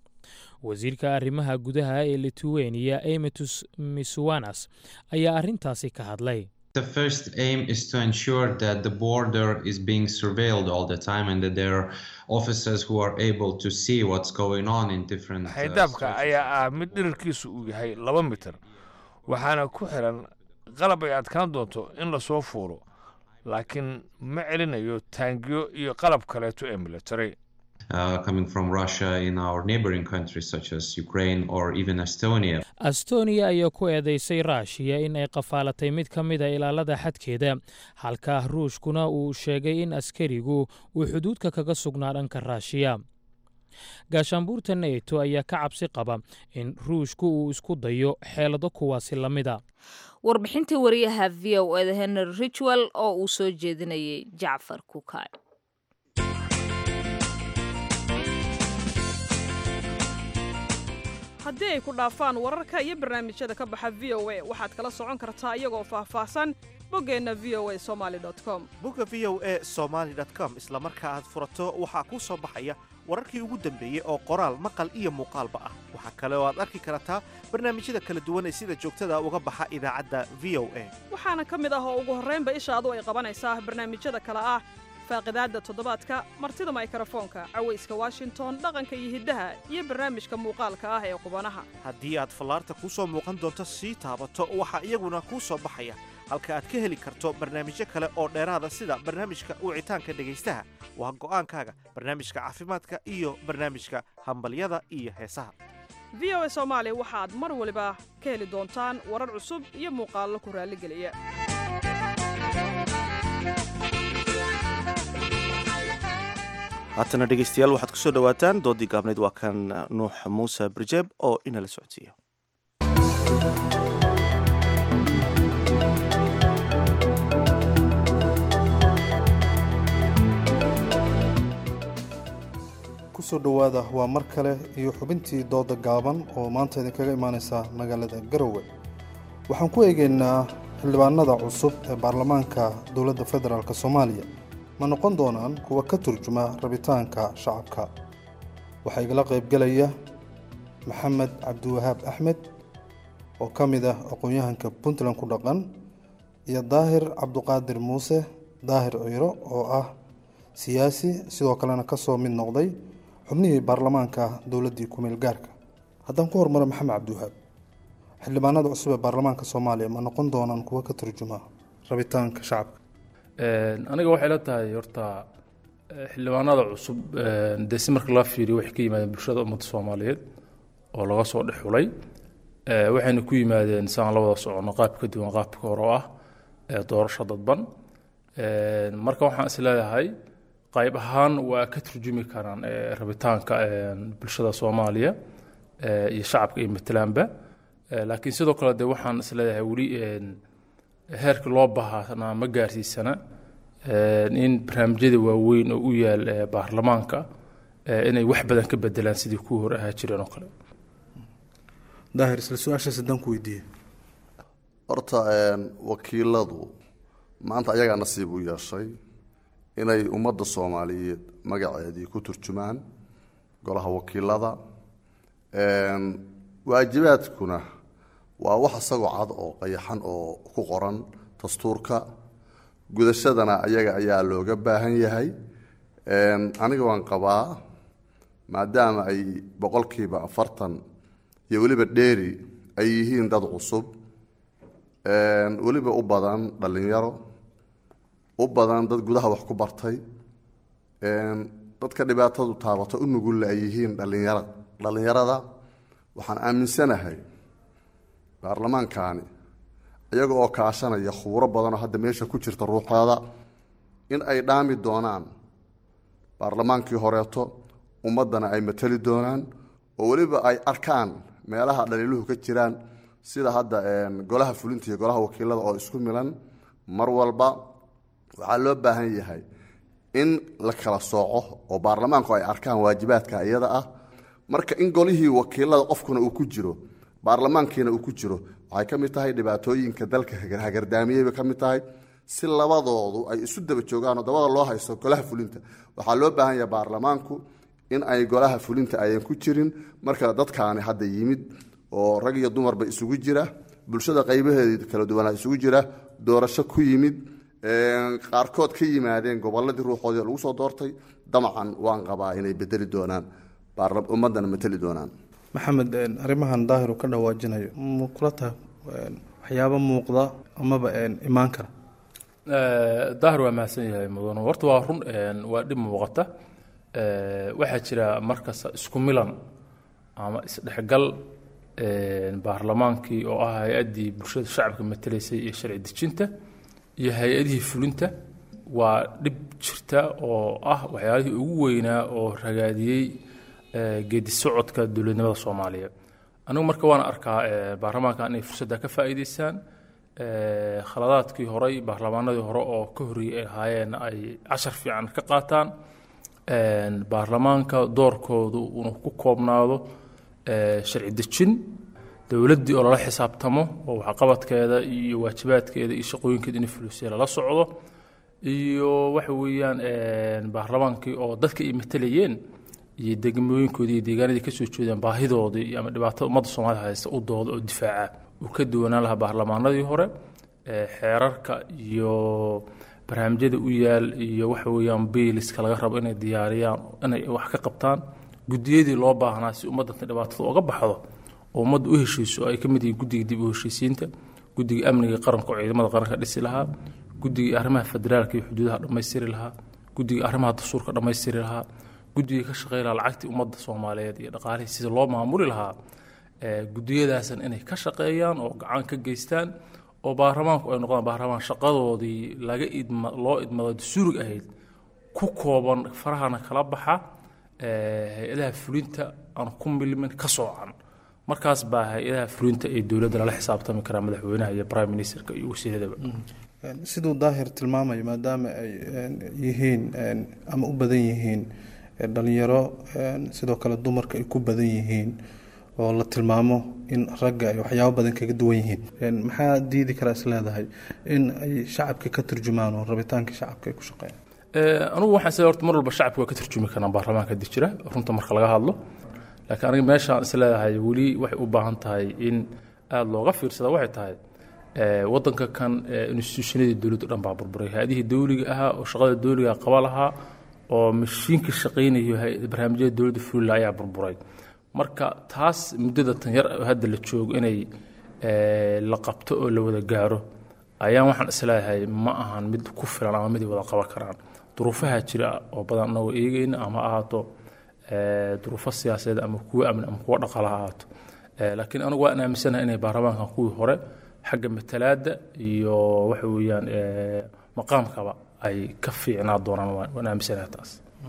wasiirka arrimaha gudaha ee lithuania emitus miswanas ayaa arrintaasi ka hadlay The first aim is to ensure that the border is being surveilled all the time and that there are officers who are able to see what's going on in different. uh, xaydaabka ayaa ah mid dhirirkiisu uu yahay laba mitir waxaana ku xiran qalab ay adkaan doonto in lasoo fuulo laakiin ma celinayo taangiyo iyo qalab kaleeto ee military uh, coming from Russia in our neighboring countries such as Ukraine or even Estonia. astonia ayaa ku eedeysay raashiya in ay qafaalatay mid ka mid a ilaalada xadkeeda halka ruushkuna uu sheegay in askarigu uu xuduudka kaga sugnaa dhanka raashiya gaashaanbuurta neto ayaa ka cabsi qaba in ruushku uu isku dayo xeelado kuwaasi la mida warbixintii wariyaha v o eda henry richwell oo uu soo jeedinayay jacfar kukay haddii ay ku dhaafaan wararka iyo barnaamijyada ka baxa v o a waxaad kala socon kartaa iyagoo faahfaahsan boggeenna v o a somaali com bogga v o a somaali com isla marka aad furato waxaa kuu soo baxaya wararkii ugu dambeeyey oo qoraal maqal iyo muuqaalba ah waxaa kale oo aad arki kartaa barnaamijyada kala duwan ee sida joogtada uga baxa idaacadda v o a waxaana ka mid ah oo ugu horraynba ishaadu ay qabanaysaa barnaamijyada kale ah faaqidaadda toddobaadka martida maykrofoonka cawayska washington dhaqanka iyo hiddaha iyo barnaamijka muuqaalka ah ee qubanaha haddii aad fallaarta kuu soo muuqan doonto sii taabato waxaa iyaguna kuu soo baxaya halka aad ka heli karto barnaamijyo kale oo dheeraada sida barnaamijka wicitaanka dhegaystaha waa go'aankaaga barnaamijka caafimaadka iyo barnaamijka hambalyada iyo heesaha v o a soomaali waxaad mar waliba ka heli doontaan warar cusub iyo muuqaallo ku raalligeliya haatana dhegaystayaal waxaad ku soo dhowaataan doodii gaabnayd waa kan nuux muuse barjeeb oo inala socodsiiya kusoo dhowaada waa mar kale iyo xubintii dooda gaaban oo maanta idinkaga imaaneysa magaalada garowe waxaan ku eegaynaa xildhibaanada cusub ee baarlamaanka dowladda federaalk soomaaliya ma noqon doonaan kuwa ka turjuma rabitaanka shacabka waxaa igala qaybgelaya maxamed cabdiwahaab axmed oo ka mid ah aqoon-yahanka puntland ku dhaqan iyo daahir cabduqaadir muuse daahir ciiro oo ah siyaasi sidoo kalena kasoo mid noqday xubnihii baarlamaanka dowladdii kumeel gaarka haddaan ku hormaro maxamed cabdiwahaab xildhibaanada cusub ee baarlamaanka soomaaliya ma noqon doonaan kuwa ka turjuma rabitaanka shacabka aniga waxay la tahay horta xildhibaanada cusub dee si marka loo fiiriyo waxay ka yimaadeen bulshada ummadda soomaaliyeed oo laga soo dhex xulay waxayna ku yimaadeen saan la wada socono qaab ka duwan qaabka hore oo ah doorasho dadban marka waxaan is leeyahay qayb ahaan waa ka turjumi karaan rabitaanka bulshada soomaaliya iyo shacabka iyo matalaanba laakiin sidoo kale de waxaan is leeyahay weli heerka loo baahnaa ma gaarsiisana in barnaamijyada waaweyn oo u yaal baarlamaanka inay wax badan ka bedelaan sidii kuwii hore ahaa jireen oo kale daahir isla su-aashaas haddaan ku weydiiye horta wakiiladu maanta ayagaa nasiib u yeeshay inay ummadda soomaaliyeed magaceedii ku turjumaan golaha wakiilada waajibaadkuna waa wax isagoo cad oo qayaxan oo ku qoran dastuurka gudashadana ayaga ayaa looga baahan yahay aniga waan qabaa maadaama ay boqolkiiba afartan iyo weliba dheeri ay yihiin dad cusub weliba u badan dhallinyaro u badan dad gudaha wax ku bartay dadka dhibaatadu taabato u nugulle ay yihiin dhalinyara dhallinyarada waxaan aaminsanahay baarlamaankani iyaga oo kaashanaya khuburo badanoo hadda meesha ku jirta ruuxooda in ay dhaami doonaan baarlamaankii horeeto ummaddana ay matali doonaan oo weliba ay arkaan meelaha dhaliiluhu ka jiraan sida hadda golaha fulinta iyo golaha wakiilada oo isku milan mar walba waxaa loo baahan yahay in la kala sooco oo baarlamaanku ay arkaan waajibaadka iyada ah marka in golihii wakiilada qofkuna uu ku jiro baarlamaankiina uu ku jiro waxay ka mid tahay dhibaatooyinka dalka hagardaamiyey bay ka mid tahay si labadoodu ay isu daba joogaan oo dabada loo haysto golaha fulinta waxaa loo baahan yahay baarlamaanku in ay golaha fulinta ayan ku jirin marka dadkaani hadda yimid oo rag iyo dumarba isugu jira bulshada qaybaheeda kala duwanaa isugu jira doorasho ku yimid qaarkood ka yimaadeen goboladii ruuxoodii lagu soo doortay damacan waan qabaa inay bedeli doonaan ummadana mateli doonaan maxamed arrimahan daahiru ka dhawaajinayo ma kula tahay waxyaabo muuqda amaba imaan kara daahir waa mahadsan yahay mudano horta waa run waa dhib muuqata waxaa jira markasta isku milan ama isdhexgal baarlamaankii oo ah hay-addii bulshada shacabka matelaysay iyo sharci dejinta iyo hay-adihii fulinta waa dhib jirta oo ah waxyaalihii ugu weynaa oo ragaadiyey geedi socodka dowladnimada soomaaliya anigu marka waan arkaa baarlamaanka inay fursadda ka faa'iidaystaan khaladaadkii horey baarlamaanadii hore oo ka horreeyey ay ahaayeen ay cashar fiican ka qaataan baarlamaanka doorkoodu inuu ku koobnaado sharci dejin dowladdii oo lala xisaabtamo oo waxqabadkeeda iyo waajibaadkeeda iyo shaqooyinkeeda inay fulisay lala socdo iyo waxa weeyaan baarlamaankii oo dadka ay matalayeen iyo degmooyinkoodii iyo deegaanadii kasoo jeedaan baahidoodii ama dhibaatada ummadda soomaalida haysta u dooda oo difaaca uu ka duwanaan lahaa baarlamaanadii hore xeerarka iyo barnaamijyada u yaal iyo waxa weeyaan biiliska laga rabo inay diyaariyaan inay wax ka qabtaan gudiyadii loo baahnaa si ummaddan dhibaatada uga baxdo oo ummadda u heshiiso ay ka mid yihiin guddiga dib u heshiisiinta guddiga amniga qaranka oo ciidamada qaranka dhisi lahaa guddiga arrimaha federaalka iyo xuduudaha dhammaystiri lahaa guddiga arrimaha dastuurka dhammaystiri lahaa guddiga ka shaqey lahaa lacagtii ummadda soomaaliyeed iyo dhaqaalihii sida loo maamuli lahaa gudiyadaasan inay ka shaqeeyaan oo gacan ka geystaan oo baarlamaanku ay noqdaan baarlamaan shaqadoodii laga idma loo idmado dastuurig ahayd ku kooban farahana kala baxa hay-adaha fulinta aan ku milmin ka soocan markaas baa hay-adaha fulinta ee dowladda lala xisaabtami karaa madaxweynaha iyo prime ministerka iyo wasiiradaba siduu daahir tilmaamayo maadaama ay yihiin ama u badan yihiin dhalinyaro sidoo kale dumarka ay ku badan yihiin oo la tilmaamo in ragga ay waxyaabo badan kaga duwan yihiin maxaa diidi karaa is leedahay in ay shacabka ka turjumaan oo rabitaanka shacabka ay ku shaqeeyaan anugu waxaan isleeyahay horta mar walba shacabka waa ka turjumi karnaa baarlamaanka hadii jira runta marka laga hadlo laakiin aniga meeshaan is leedahay weli waxay u baahan tahay in aada looga fiirsada waxay tahay wadanka kan institutionadii dowladdu dhan baa burburay hay-adihii dowliga ahaa oo shaqada dowliga qaba lahaa oo mashiinka shaqaynayo barnaamijyada dowladda fulila ayaa burburay marka taas muddada tan yar hadda la joogo inay la qabto oo la wada gaaro ayaan waxaan isleeyahay ma ahan mid ku filan ama mid wada qaban karaan duruufaha jira oo badan anagoo eegeyna ama ahaato duruufo siyaasadeed ama kuwo amni ama kuwo dhaqaala ha ahaato laakiin anigu waan aaminsanahay inay baarlamaankan kuwii hore xagga matalaadda iyo waxa weeyaan maqaamkaba ay ka fiicnaa doonaan waan aaminsanahay taas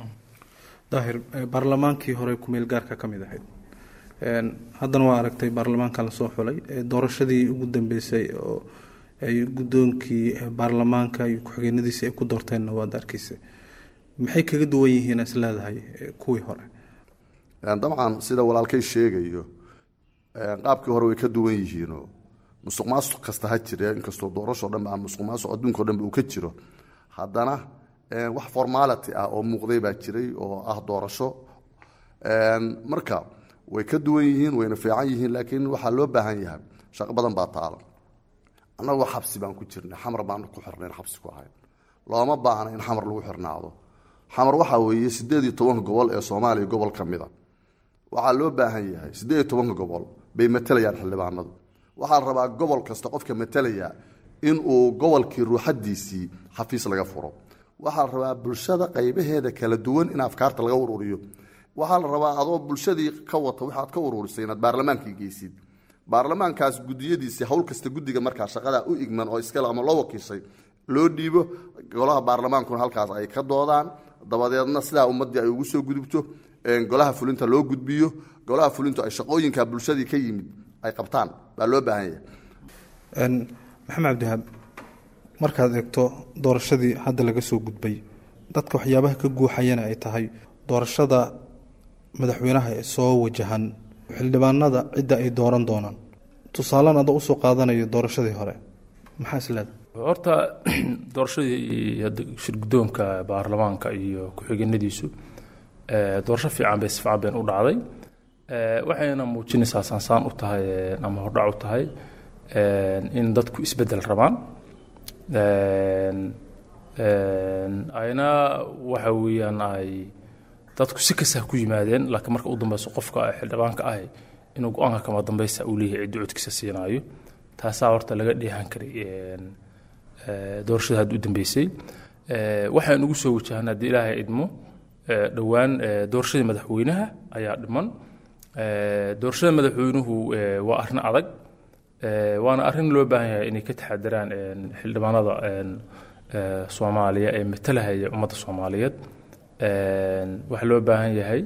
daahir baarlamaankii hore kumeel gaarka ka mid ahayd haddana waa aragtay baarlamaanka lasoo xulay doorashadii ugu dambeysay oo ay guddoonkii baarlamaanka iyo ku-xigeenadiisi ay ku doorteenna waad arkeysa maxay kaga duwan yihiin is leedahay kuwii hore dabcan sida walaalkay sheegayo qaabkii hore way ka duwan yihiinoo musuq maasuq kasta ha jire inkastoo doorashoo dhanba ama musuq maasuq adduunka o dhanba uu ka jiro haddana wax formality ah oo muuqday baa jiray oo ah doorasho marka way ka duwan yihiin wayna fiican yihiin laakiin waxaa loo baahan yahay shaqo badan baa taala annagoo xabsi baan ku jirnay xamar baan ku xirnayn xabsi ku ahayn looma baahna in xamar lagu xirnaado xamar waxaa weeye sideed iyo tobanka gobol ee soomaaliya gobol ka mida waxaa loo baahan yahay sideed iyo tobanka gobol bay matalayaan xildhibaanadu waxaa la rabaa gobol kasta qofka matalaya inuu gobolkii ruuxadiisii xafiis laga furo waxaa la rabaa bulshada qaybaheeda kala duwan in afkaarta laga ururiyo waxaa la rabaa adoo bulshadii ka wata waxaad ka ururisay inaad baarlamaankii geysid baarlamaankaas gudiyadiisii hawl kasta guddiga markaa shaqadaa u igman oo iskale ama loo wakiishay loo dhiibo golaha baarlamaankuna halkaas ay ka doodaan dabadeedna sidaa ummaddii ay ugu soo gudubto golaha fulinta loo gudbiyo golaha fulintu ay shaqooyinka bulshadii ka yimid ay qabtaan baa loo baahan yahay maxamed cabdihaab markaad eegto doorashadii hadda laga soo gudbay dadka waxyaabaha ka guuxayana ay tahay doorashada madaxweynaha ee soo wajahan xildhibaanada cidda ay dooran doonaan tusaalan ada usoo qaadanayo doorashadii hore maxaa isleeda horta doorashadii shirgudoonka baarlamaanka iyo ku-xigeenadiisu doorasho fiican bay si fiican bayn u dhacday waxayna muujinaysaa saansaan u tahay ama hordhac u tahay in dadku isbedel rabaan ayna waxa weeyaan ay dadku si kasta ku yimaadeen laakiin marka u dambeyso qofka xildhibaanka ahi inuu go-aanka kama dambeysa uu leeyahay ciddi codkiisa siinaayo taasaa horta laga dheehan karay doorashada hadda u dambeysay waxaan ugu soo wajahnaa haddii ilaahay idmo dhowaan doorashadii madaxweynaha ayaa dhiman doorashada madaxweynuhu waa arrin adag waana arrin loo baahan yahay inay ka taxadiraan xildhibaanada soomaaliya ee matalahaya ummadda soomaaliyeed waxaa loo baahan yahay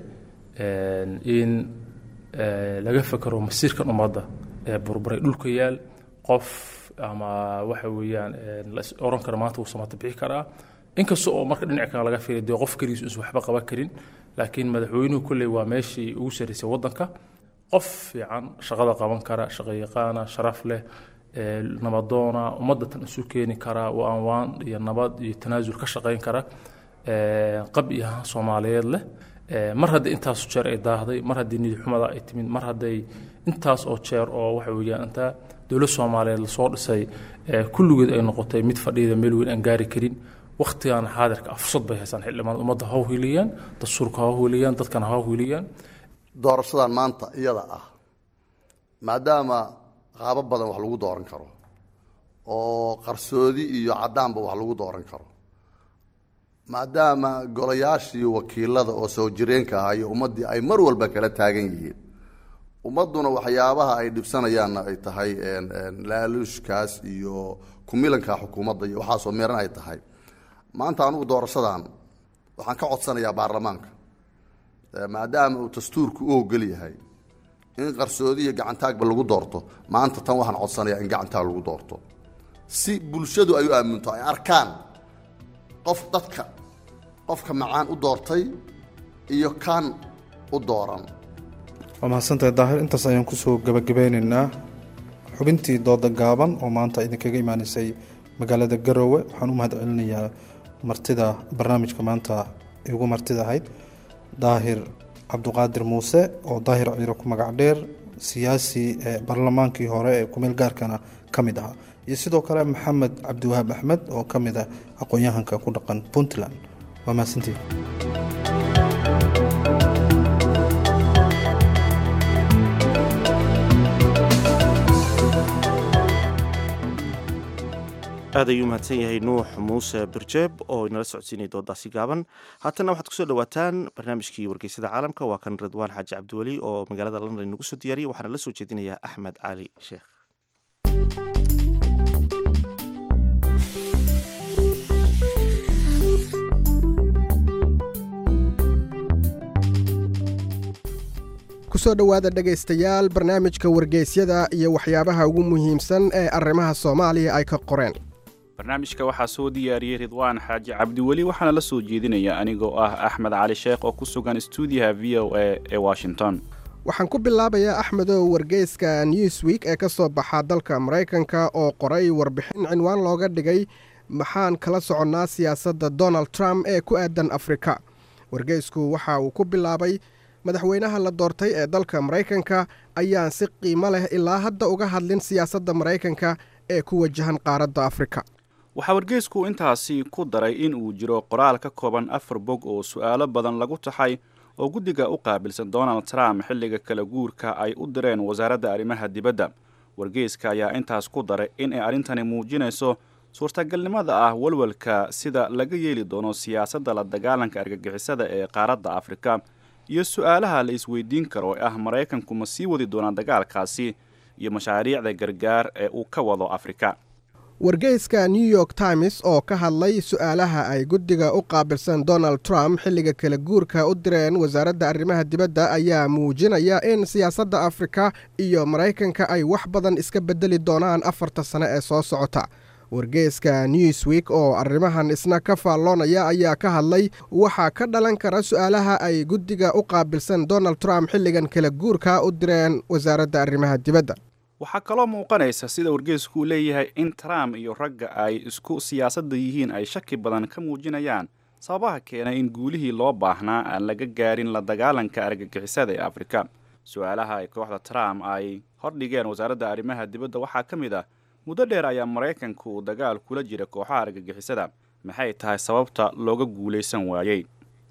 in laga fekero masiirkan ummadda ee burburay dhulka yaal qof ama waxa weeyaan la oran kara maanta wuu samata bixi karaa inkasta oo marka dhinac kale laga fiiriyo dee qof keligiis uusan waxba qaban karin laakiin madaxweynuhu kolley waa meeshii ugu sarreysay waddanka qof fiican shaqada qaban kara shaqayaqaana sharaf leh nabadoona ummadda tan isu keeni kara waan waan iyo nabad iyo tanaasul ka shaqayn kara qab iyo ahaan soomaaliyeed leh mar haddii intaas jeer ay daahday mar haddii nidi xumada ay timid mar hadday intaas oo jeer oo waxa weeyaan intaa dowlad soomaaliyeed lasoo dhisay kulligeed ay noqotay mid fadhiyada meel weyn aan gaari karin waktigan xaadirka fursad bay haysaan xildhibaan ummadda ha hiliyaan dastuurka ha hiliyaan dadkana ha hiliyaan doorashadan maanta iyada ah maadaama qaabo badan wax lagu dooran karo oo qarsoodi iyo caddaanba wax lagu dooran karo maadaama golayaashii wakiilada oo soo jireenka ahaa iyo ummaddii ay mar walba kala taagan yihiin ummadduna waxyaabaha ay dhibsanayaanna ay tahay laaluushkaas iyo kumilanka xukuumadda iyo waxaasoo meeran ay tahay maanta anugu doorashadan waxaan ka codsanayaa baarlamaanka maadaama uu dastuurku u ogol yahay in qarsoodi iyo gacantaagba lagu doorto maanta tan waxaan codsanayaa in gacantaag lagu doorto si bulshadu ay u aaminto ay arkaan qof dadka qofka macaan u doortay iyo kaan u dooran waa mahadsantahay daahir intaas ayaan kusoo gabagabeynaynaa xubintii dooda gaaban oo maanta idinkaga imaaneysay magaalada garoowe waxaan u mahad celinayaa martida barnaamijka maanta igu martida ahayd daahir cabduqaadir muuse oo daahir ciiro ku magac dheer siyaasi ee baarlamaankii hore ee kumeel gaarkana ka mid ahaa iyo sidoo kale maxamed cabdiwahaab axmed oo ka mid ah aqoon-yahanka ku dhaqan puntland waa mahadsantii aad ayuu mahadsan yahay nuux muuse birjeeb oo inala socodsiinaya doodaasi gaaban haatana waxaad kusoo dhawaataan barnaamijkii wargeysada caalamka waa kan ridwaan xaaji cabdiweli oo magaalada london inagu soo diyaariyay waxaana la soo jeedinayaa axmed cali sheekh kusoo dhowaada dhegaystayaal barnaamijka wargeysyada iyo waxyaabaha ugu muhiimsan ee arrimaha soomaaliya ay ka qoreen barnaamijka waxaa soo diyaariyey ridwaan xaaji cabdiweli waxaana la soo jeedinaya anigoo ah axmed cali sheekh oo ku sugan stuudiyaha v o a ee washington waxaan ku bilaabayaa axmedow wargeyska newsweek ee ka soo baxa dalka maraykanka oo qoray warbixin cinwaan looga dhigay maxaan kala soconnaa siyaasadda donald trump ee ku aadan afrika wargeysku waxa uu ku bilaabay madaxweynaha la doortay ee dalka maraykanka ayaan si qiimo leh ilaa hadda uga hadlin siyaasadda maraykanka ee ku wajahan qaaradda afrika waxaa wargeysku intaasi ku daray in uu jiro qoraal ka kooban afar bog oo su'aalo badan lagu taxay oo guddiga u qaabilsan donald trump xilliga kala guurka ay u direen wasaaradda arrimaha dibadda wargeyska ayaa intaas ku daray in ay arrintani muujinayso suurtagalnimada ah walwalka sida laga yeeli doono siyaasadda la dagaalanka argagixisada ee qaaradda afrika iyo su-aalaha la isweydiin karo ee ah maraykanku ma sii wadi doonaa dagaalkaasi iyo mashaariicda gargaar ee uu ka wado afrika wargeyska new york times oo ka hadlay su-aalaha ay guddiga u qaabilsan donald trump xilliga kala guurka u direen wasaaradda arrimaha dibadda ayaa muujinaya in siyaasadda afrika iyo maraykanka ay wax badan iska beddeli doonaan afarta sane ee soo socota wargeyska newsweek oo arrimahan isna ka faalloonaya ayaa ka hadlay waxaa ka dhalan kara su-aalaha ay guddiga u qaabilsan donald trump xilligan kala guurka u direen wasaaradda arrimaha dibadda waxaa kaloo muuqanaysa sida wargeysku uu leeyahay in trump iyo ragga ay isku siyaasadda yihiin ay shaki badan ka muujinayaan sababaha keenay in guulihii loo baahnaa aan laga gaarin la dagaalanka argagixisada ee afrika su-aalaha ay kooxda trump ay hordhigeen wasaaradda arrimaha dibadda waxaa ka mid ah muddo dheer ayaa maraykanku dagaal kula jira kooxaha argagixisada maxay tahay sababta looga guulaysan waayey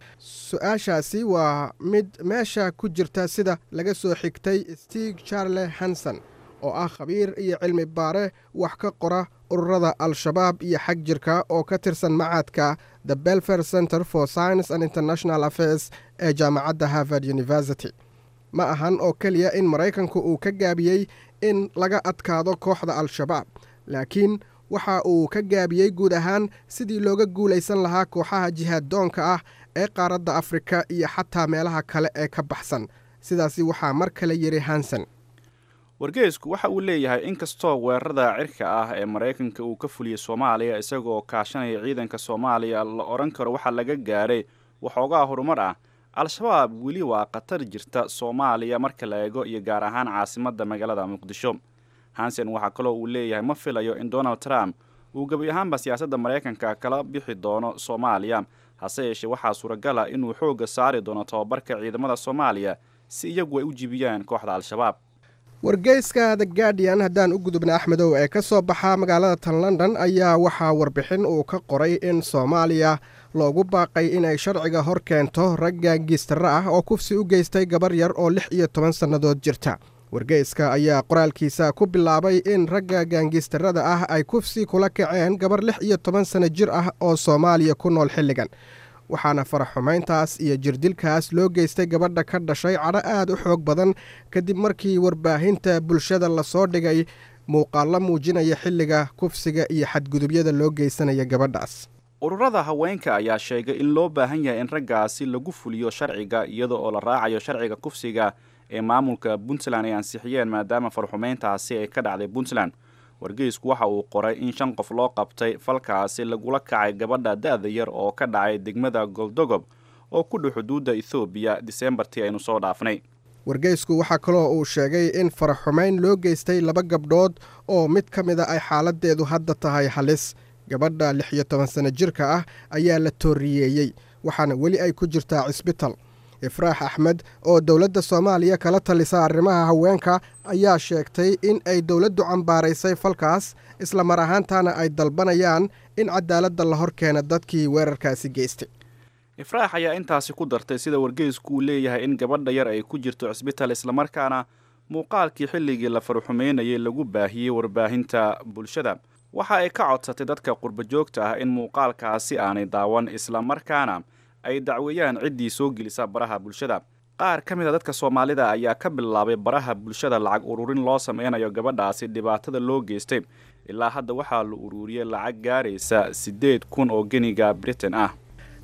su-aashaasi waa mid meesha ku jirta sida laga soo xigtay stig charle hanson oo ah khabiir iyo cilmi baare wax ka qora ururada al-shabaab iyo xag jirka oo ka tirsan macadka the belfer center for science and international affairs ee jaamacadda harvard university ma ahan oo keliya in maraykanku uu ka gaabiyey in laga adkaado kooxda al-shabaab laakiin waxa uu ka gaabiyey guud ahaan sidii looga guulaysan lahaa kooxaha jihaaddoonka ah ee qaaradda afrika iyo xataa meelaha kale ee ka baxsan sidaasi waxaa mar kale yidhi hanson wargeysku waxa uu leeyahay in kastoo weerarada cirka ah ee maraykanka uu ka fuliyey soomaaliya isagoo kaashanaya ciidanka soomaaliya la odhan karo waxaa laga gaadhay waxoogaa horumar ah al-shabaab weli waa khatar jirta soomaaliya marka la eego iyo gaar ahaan caasimadda magaalada muqdisho hansen waxaa kaloo uu leeyahay ma filayo in donald trump uu gebi ahaanba siyaasadda maraykanka kala bixi doono soomaaliya hase yeeshee waxaa suuragal ah inuu xoogga saari doono tababarka ciidamada soomaaliya si iyagu ay u jibiyaan kooxda al-shabaab wargeyska the guardian haddaan u gudubna axmedow ee ka soo baxa magaalada tan london ayaa waxaa warbixin uu ka qoray in soomaaliya loogu baaqay inay sharciga hor keento rag gaangiistara ah oo kufsi u geystay gabar yar oo lix iyo toban sannadood jirta wargeyska ayaa qoraalkiisa ku bilaabay in ragga gaangiistarada ah ay kufsi kula kaceen gabar lix iyo toban sanno jir ah oo soomaaliya ku nool xilligan waxaana faraxumayntaas iyo jirdilkaas loo geystay gabadha ka dhashay cadho aad u xoog badan kadib markii warbaahinta bulshada lasoo dhigay muuqaallo muujinaya xilliga kufsiga iyo xadgudubyada loo geysanaya gabadhaas ururada haweenka ayaa sheegay in loo baahan yahay in raggaasi lagu fuliyo sharciga iyada oo la raacayo sharciga kufsiga ee maamulka puntland ay ansixiyeen maadaama farxumayntaasi ay ka dhacday puntland wargeysku waxa uu qoray in shan qof loo qabtay falkaasi lagula kacay gabadha da-da yar oo ka dhacay degmada goldogob oo ku dhow xuduudda ethoobiya diseembartii aynu soo dhaafnay wargeysku waxaa kaloo uu sheegay in faraxumayn loo geystay laba gabdhood oo mid ka mid a ay xaaladdeedu hadda tahay halis gabadha lix iyo toban sanno jirka ah ayaa la tooriyeeyey waxaana weli ay ku jirtaa cisbital ifraax axmed oo dowladda soomaaliya kala talisa arrimaha haweenka ayaa sheegtay in ay dowladdu cambaaraysay falkaas isla mar ahaantaana ay dalbanayaan in cadaaladda la hor keena dadkii weerarkaasi geystay ifraax ayaa intaasi ku dartay sida wargeysku uu leeyahay in gabadha yar ay ku jirto cisbital islamarkaana muuqaalkii xilligii la farxumaynayay lagu baahiyey warbaahinta bulshada waxa ay ka codsatay dadka qurbajoogta ah in muuqaalkaasi aanay daawan islamarkaana ay dacweeyaan ciddii soo gelisa baraha bulshada qaar ka mid a dadka soomaalida ayaa ka bilaabay baraha bulshada lacag ururin loo sameynayo gabadhaasi dhibaatada loo geystay ilaa hadda waxaa la ururiyey lacag gaaraysa siddeed kun oo geniga britain ah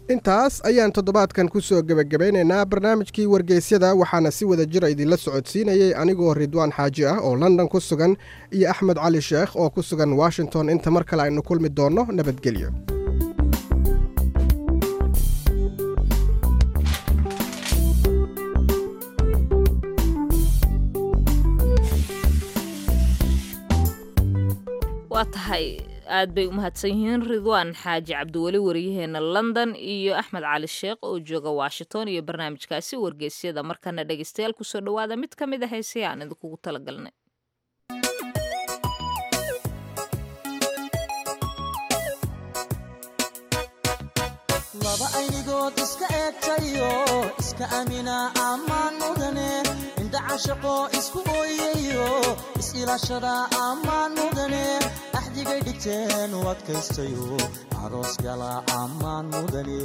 intaas ayaan toddobaadkan ku soo gebagabeynaynaa barnaamijkii wargeysyada waxaana si wada jira idinla socodsiinayey anigoo ridwaan xaaji ah oo london ku sugan iyo axmed cali sheekh oo ku sugan washington inta mar kale aynu kulmi doonno nabadgelyo waa tahay aad bay u mahadsan yihiin ridwaan xaaji cabdiweli wariyaheena london iyo axmed cali sheekh oo jooga washington iyo barnaamijkaasi wargeysyada markana dhegeystayaal kusoo dhowaada mid ka mid a heesaya aan idinkugu talagalnay laba aynigood iska eegtayo iska amina ammaan mudane indha cashaqo isku ooyayo is-ilaashada ammaan mudane axdigay dhigteen u adkaystayo aroos gala ammaan mudane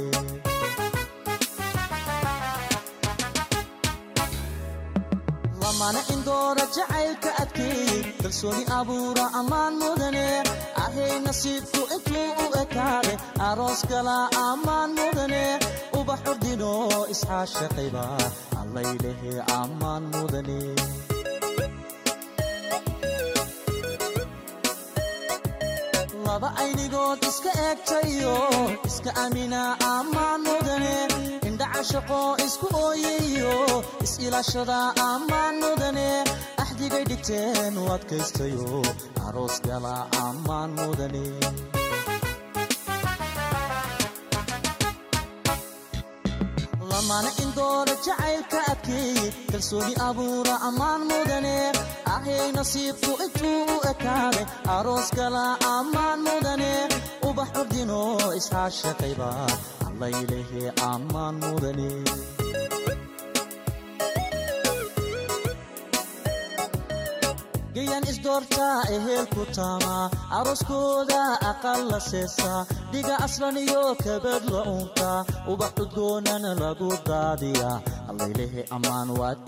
lamana indoora jacaylka adkeey kalsooni abuura ammaan mudane ahay nasiibku intuu u ekaade aroos gala ammaan mudane ubax urdino isxaashaqayba allaylehe ammaan mudane laba aynigood iska eegtayo iska amina ammaan mudane indhacashaqo isku ooyayo is-ilaashada ammaan mudane axdigay dhigteen u adkaystayo aroos gala ammaan mudane lamana indoora jacaylka adkeey kalsooni abuura ammaan mudane ahay nasiibku intuu u ekaaday aroos gala ammaan mudane ubax urdino isxaashaqayba allaylehe ammaan mudane gayan isdoortaa ehelku taamaa arooskooda aqal la seesaa dhiga aslan iyo kabad la uuntaa ubax udgoonana lagu daadiyaa allaylehe ammaan waad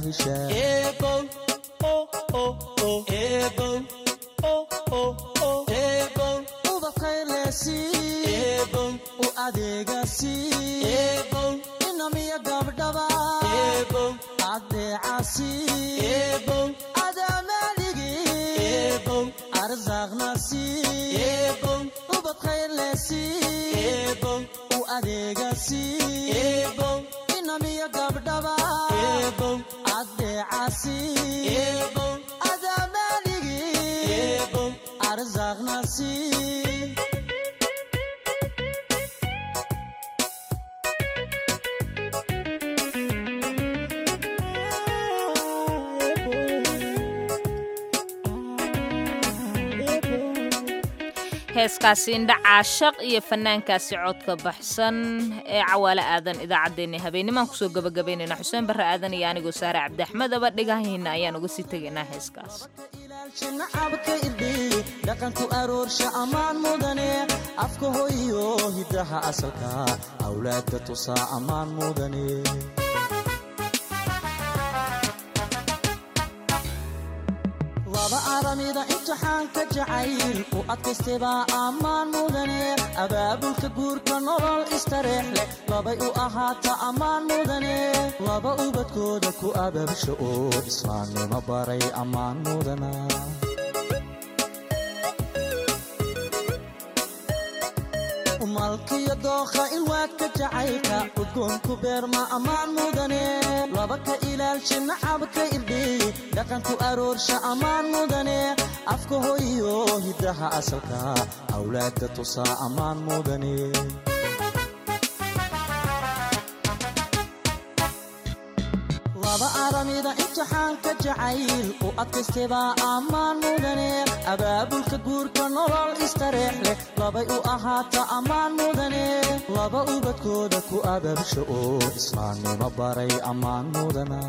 istaahishaa u adeegasi inamiya gabdhaba adeecasi arzaqnasi ubad khayrlesi u adeegasi inamiya gabdhaba adeecasi adamaaligi arzaqnasi heeskaasi indhacaa shaq iyo fanaankaasi codka baxsan ee cawaale aadan idaacaddeenna habeennimaan kusoo gabagabaynayna xuseen barre aadan iyo anigoo saare cabdiaxmedaba dhegahayna ayaan uga sii tegaynaa heeskaas nacabka irdhiy dhaqanku aroorsha ammaan mudane afka hoyo hiddaha asalka awlaadka tusaa ammaan mudane laba aramida imtixaanka jacayl u adkaystebaa ammaan mudane abaabulka guurka nolol istareex leh labay u ahaata ammaan mudane laba ubadkooda ku abaabsha oo islaamnimo baray ammaan mudana malkiyo dookha ilwaadka jacaylka udgoonku beerma ammaan mudane laba ka ilaalsha nacabka irdhiy dhaqanku aroorsha ammaan mudane afka hoyo hiddaha asalka awlaadka tusaa ammaan mudane laba aramida imtixaanka jacayl u adkaystebaa ammaan mudane abaabulka guurka nolol istareex leh labay u ahaata ammaan mudane laba ubadkooda ku abaabsha oo islaamnimo baray ammaan mudana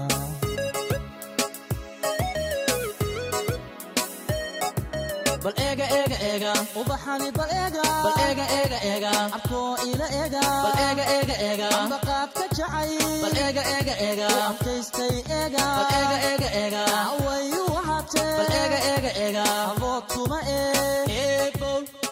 bal eega eega eega ubaxani bal eega bal eega eega eega abkoo ila eega bal eega eega eega ambaqaadka jacay bal eega eega eega adkaystay eega bal eega eega eega wayu wahatee bal eega eega eega abood kuma ee eebow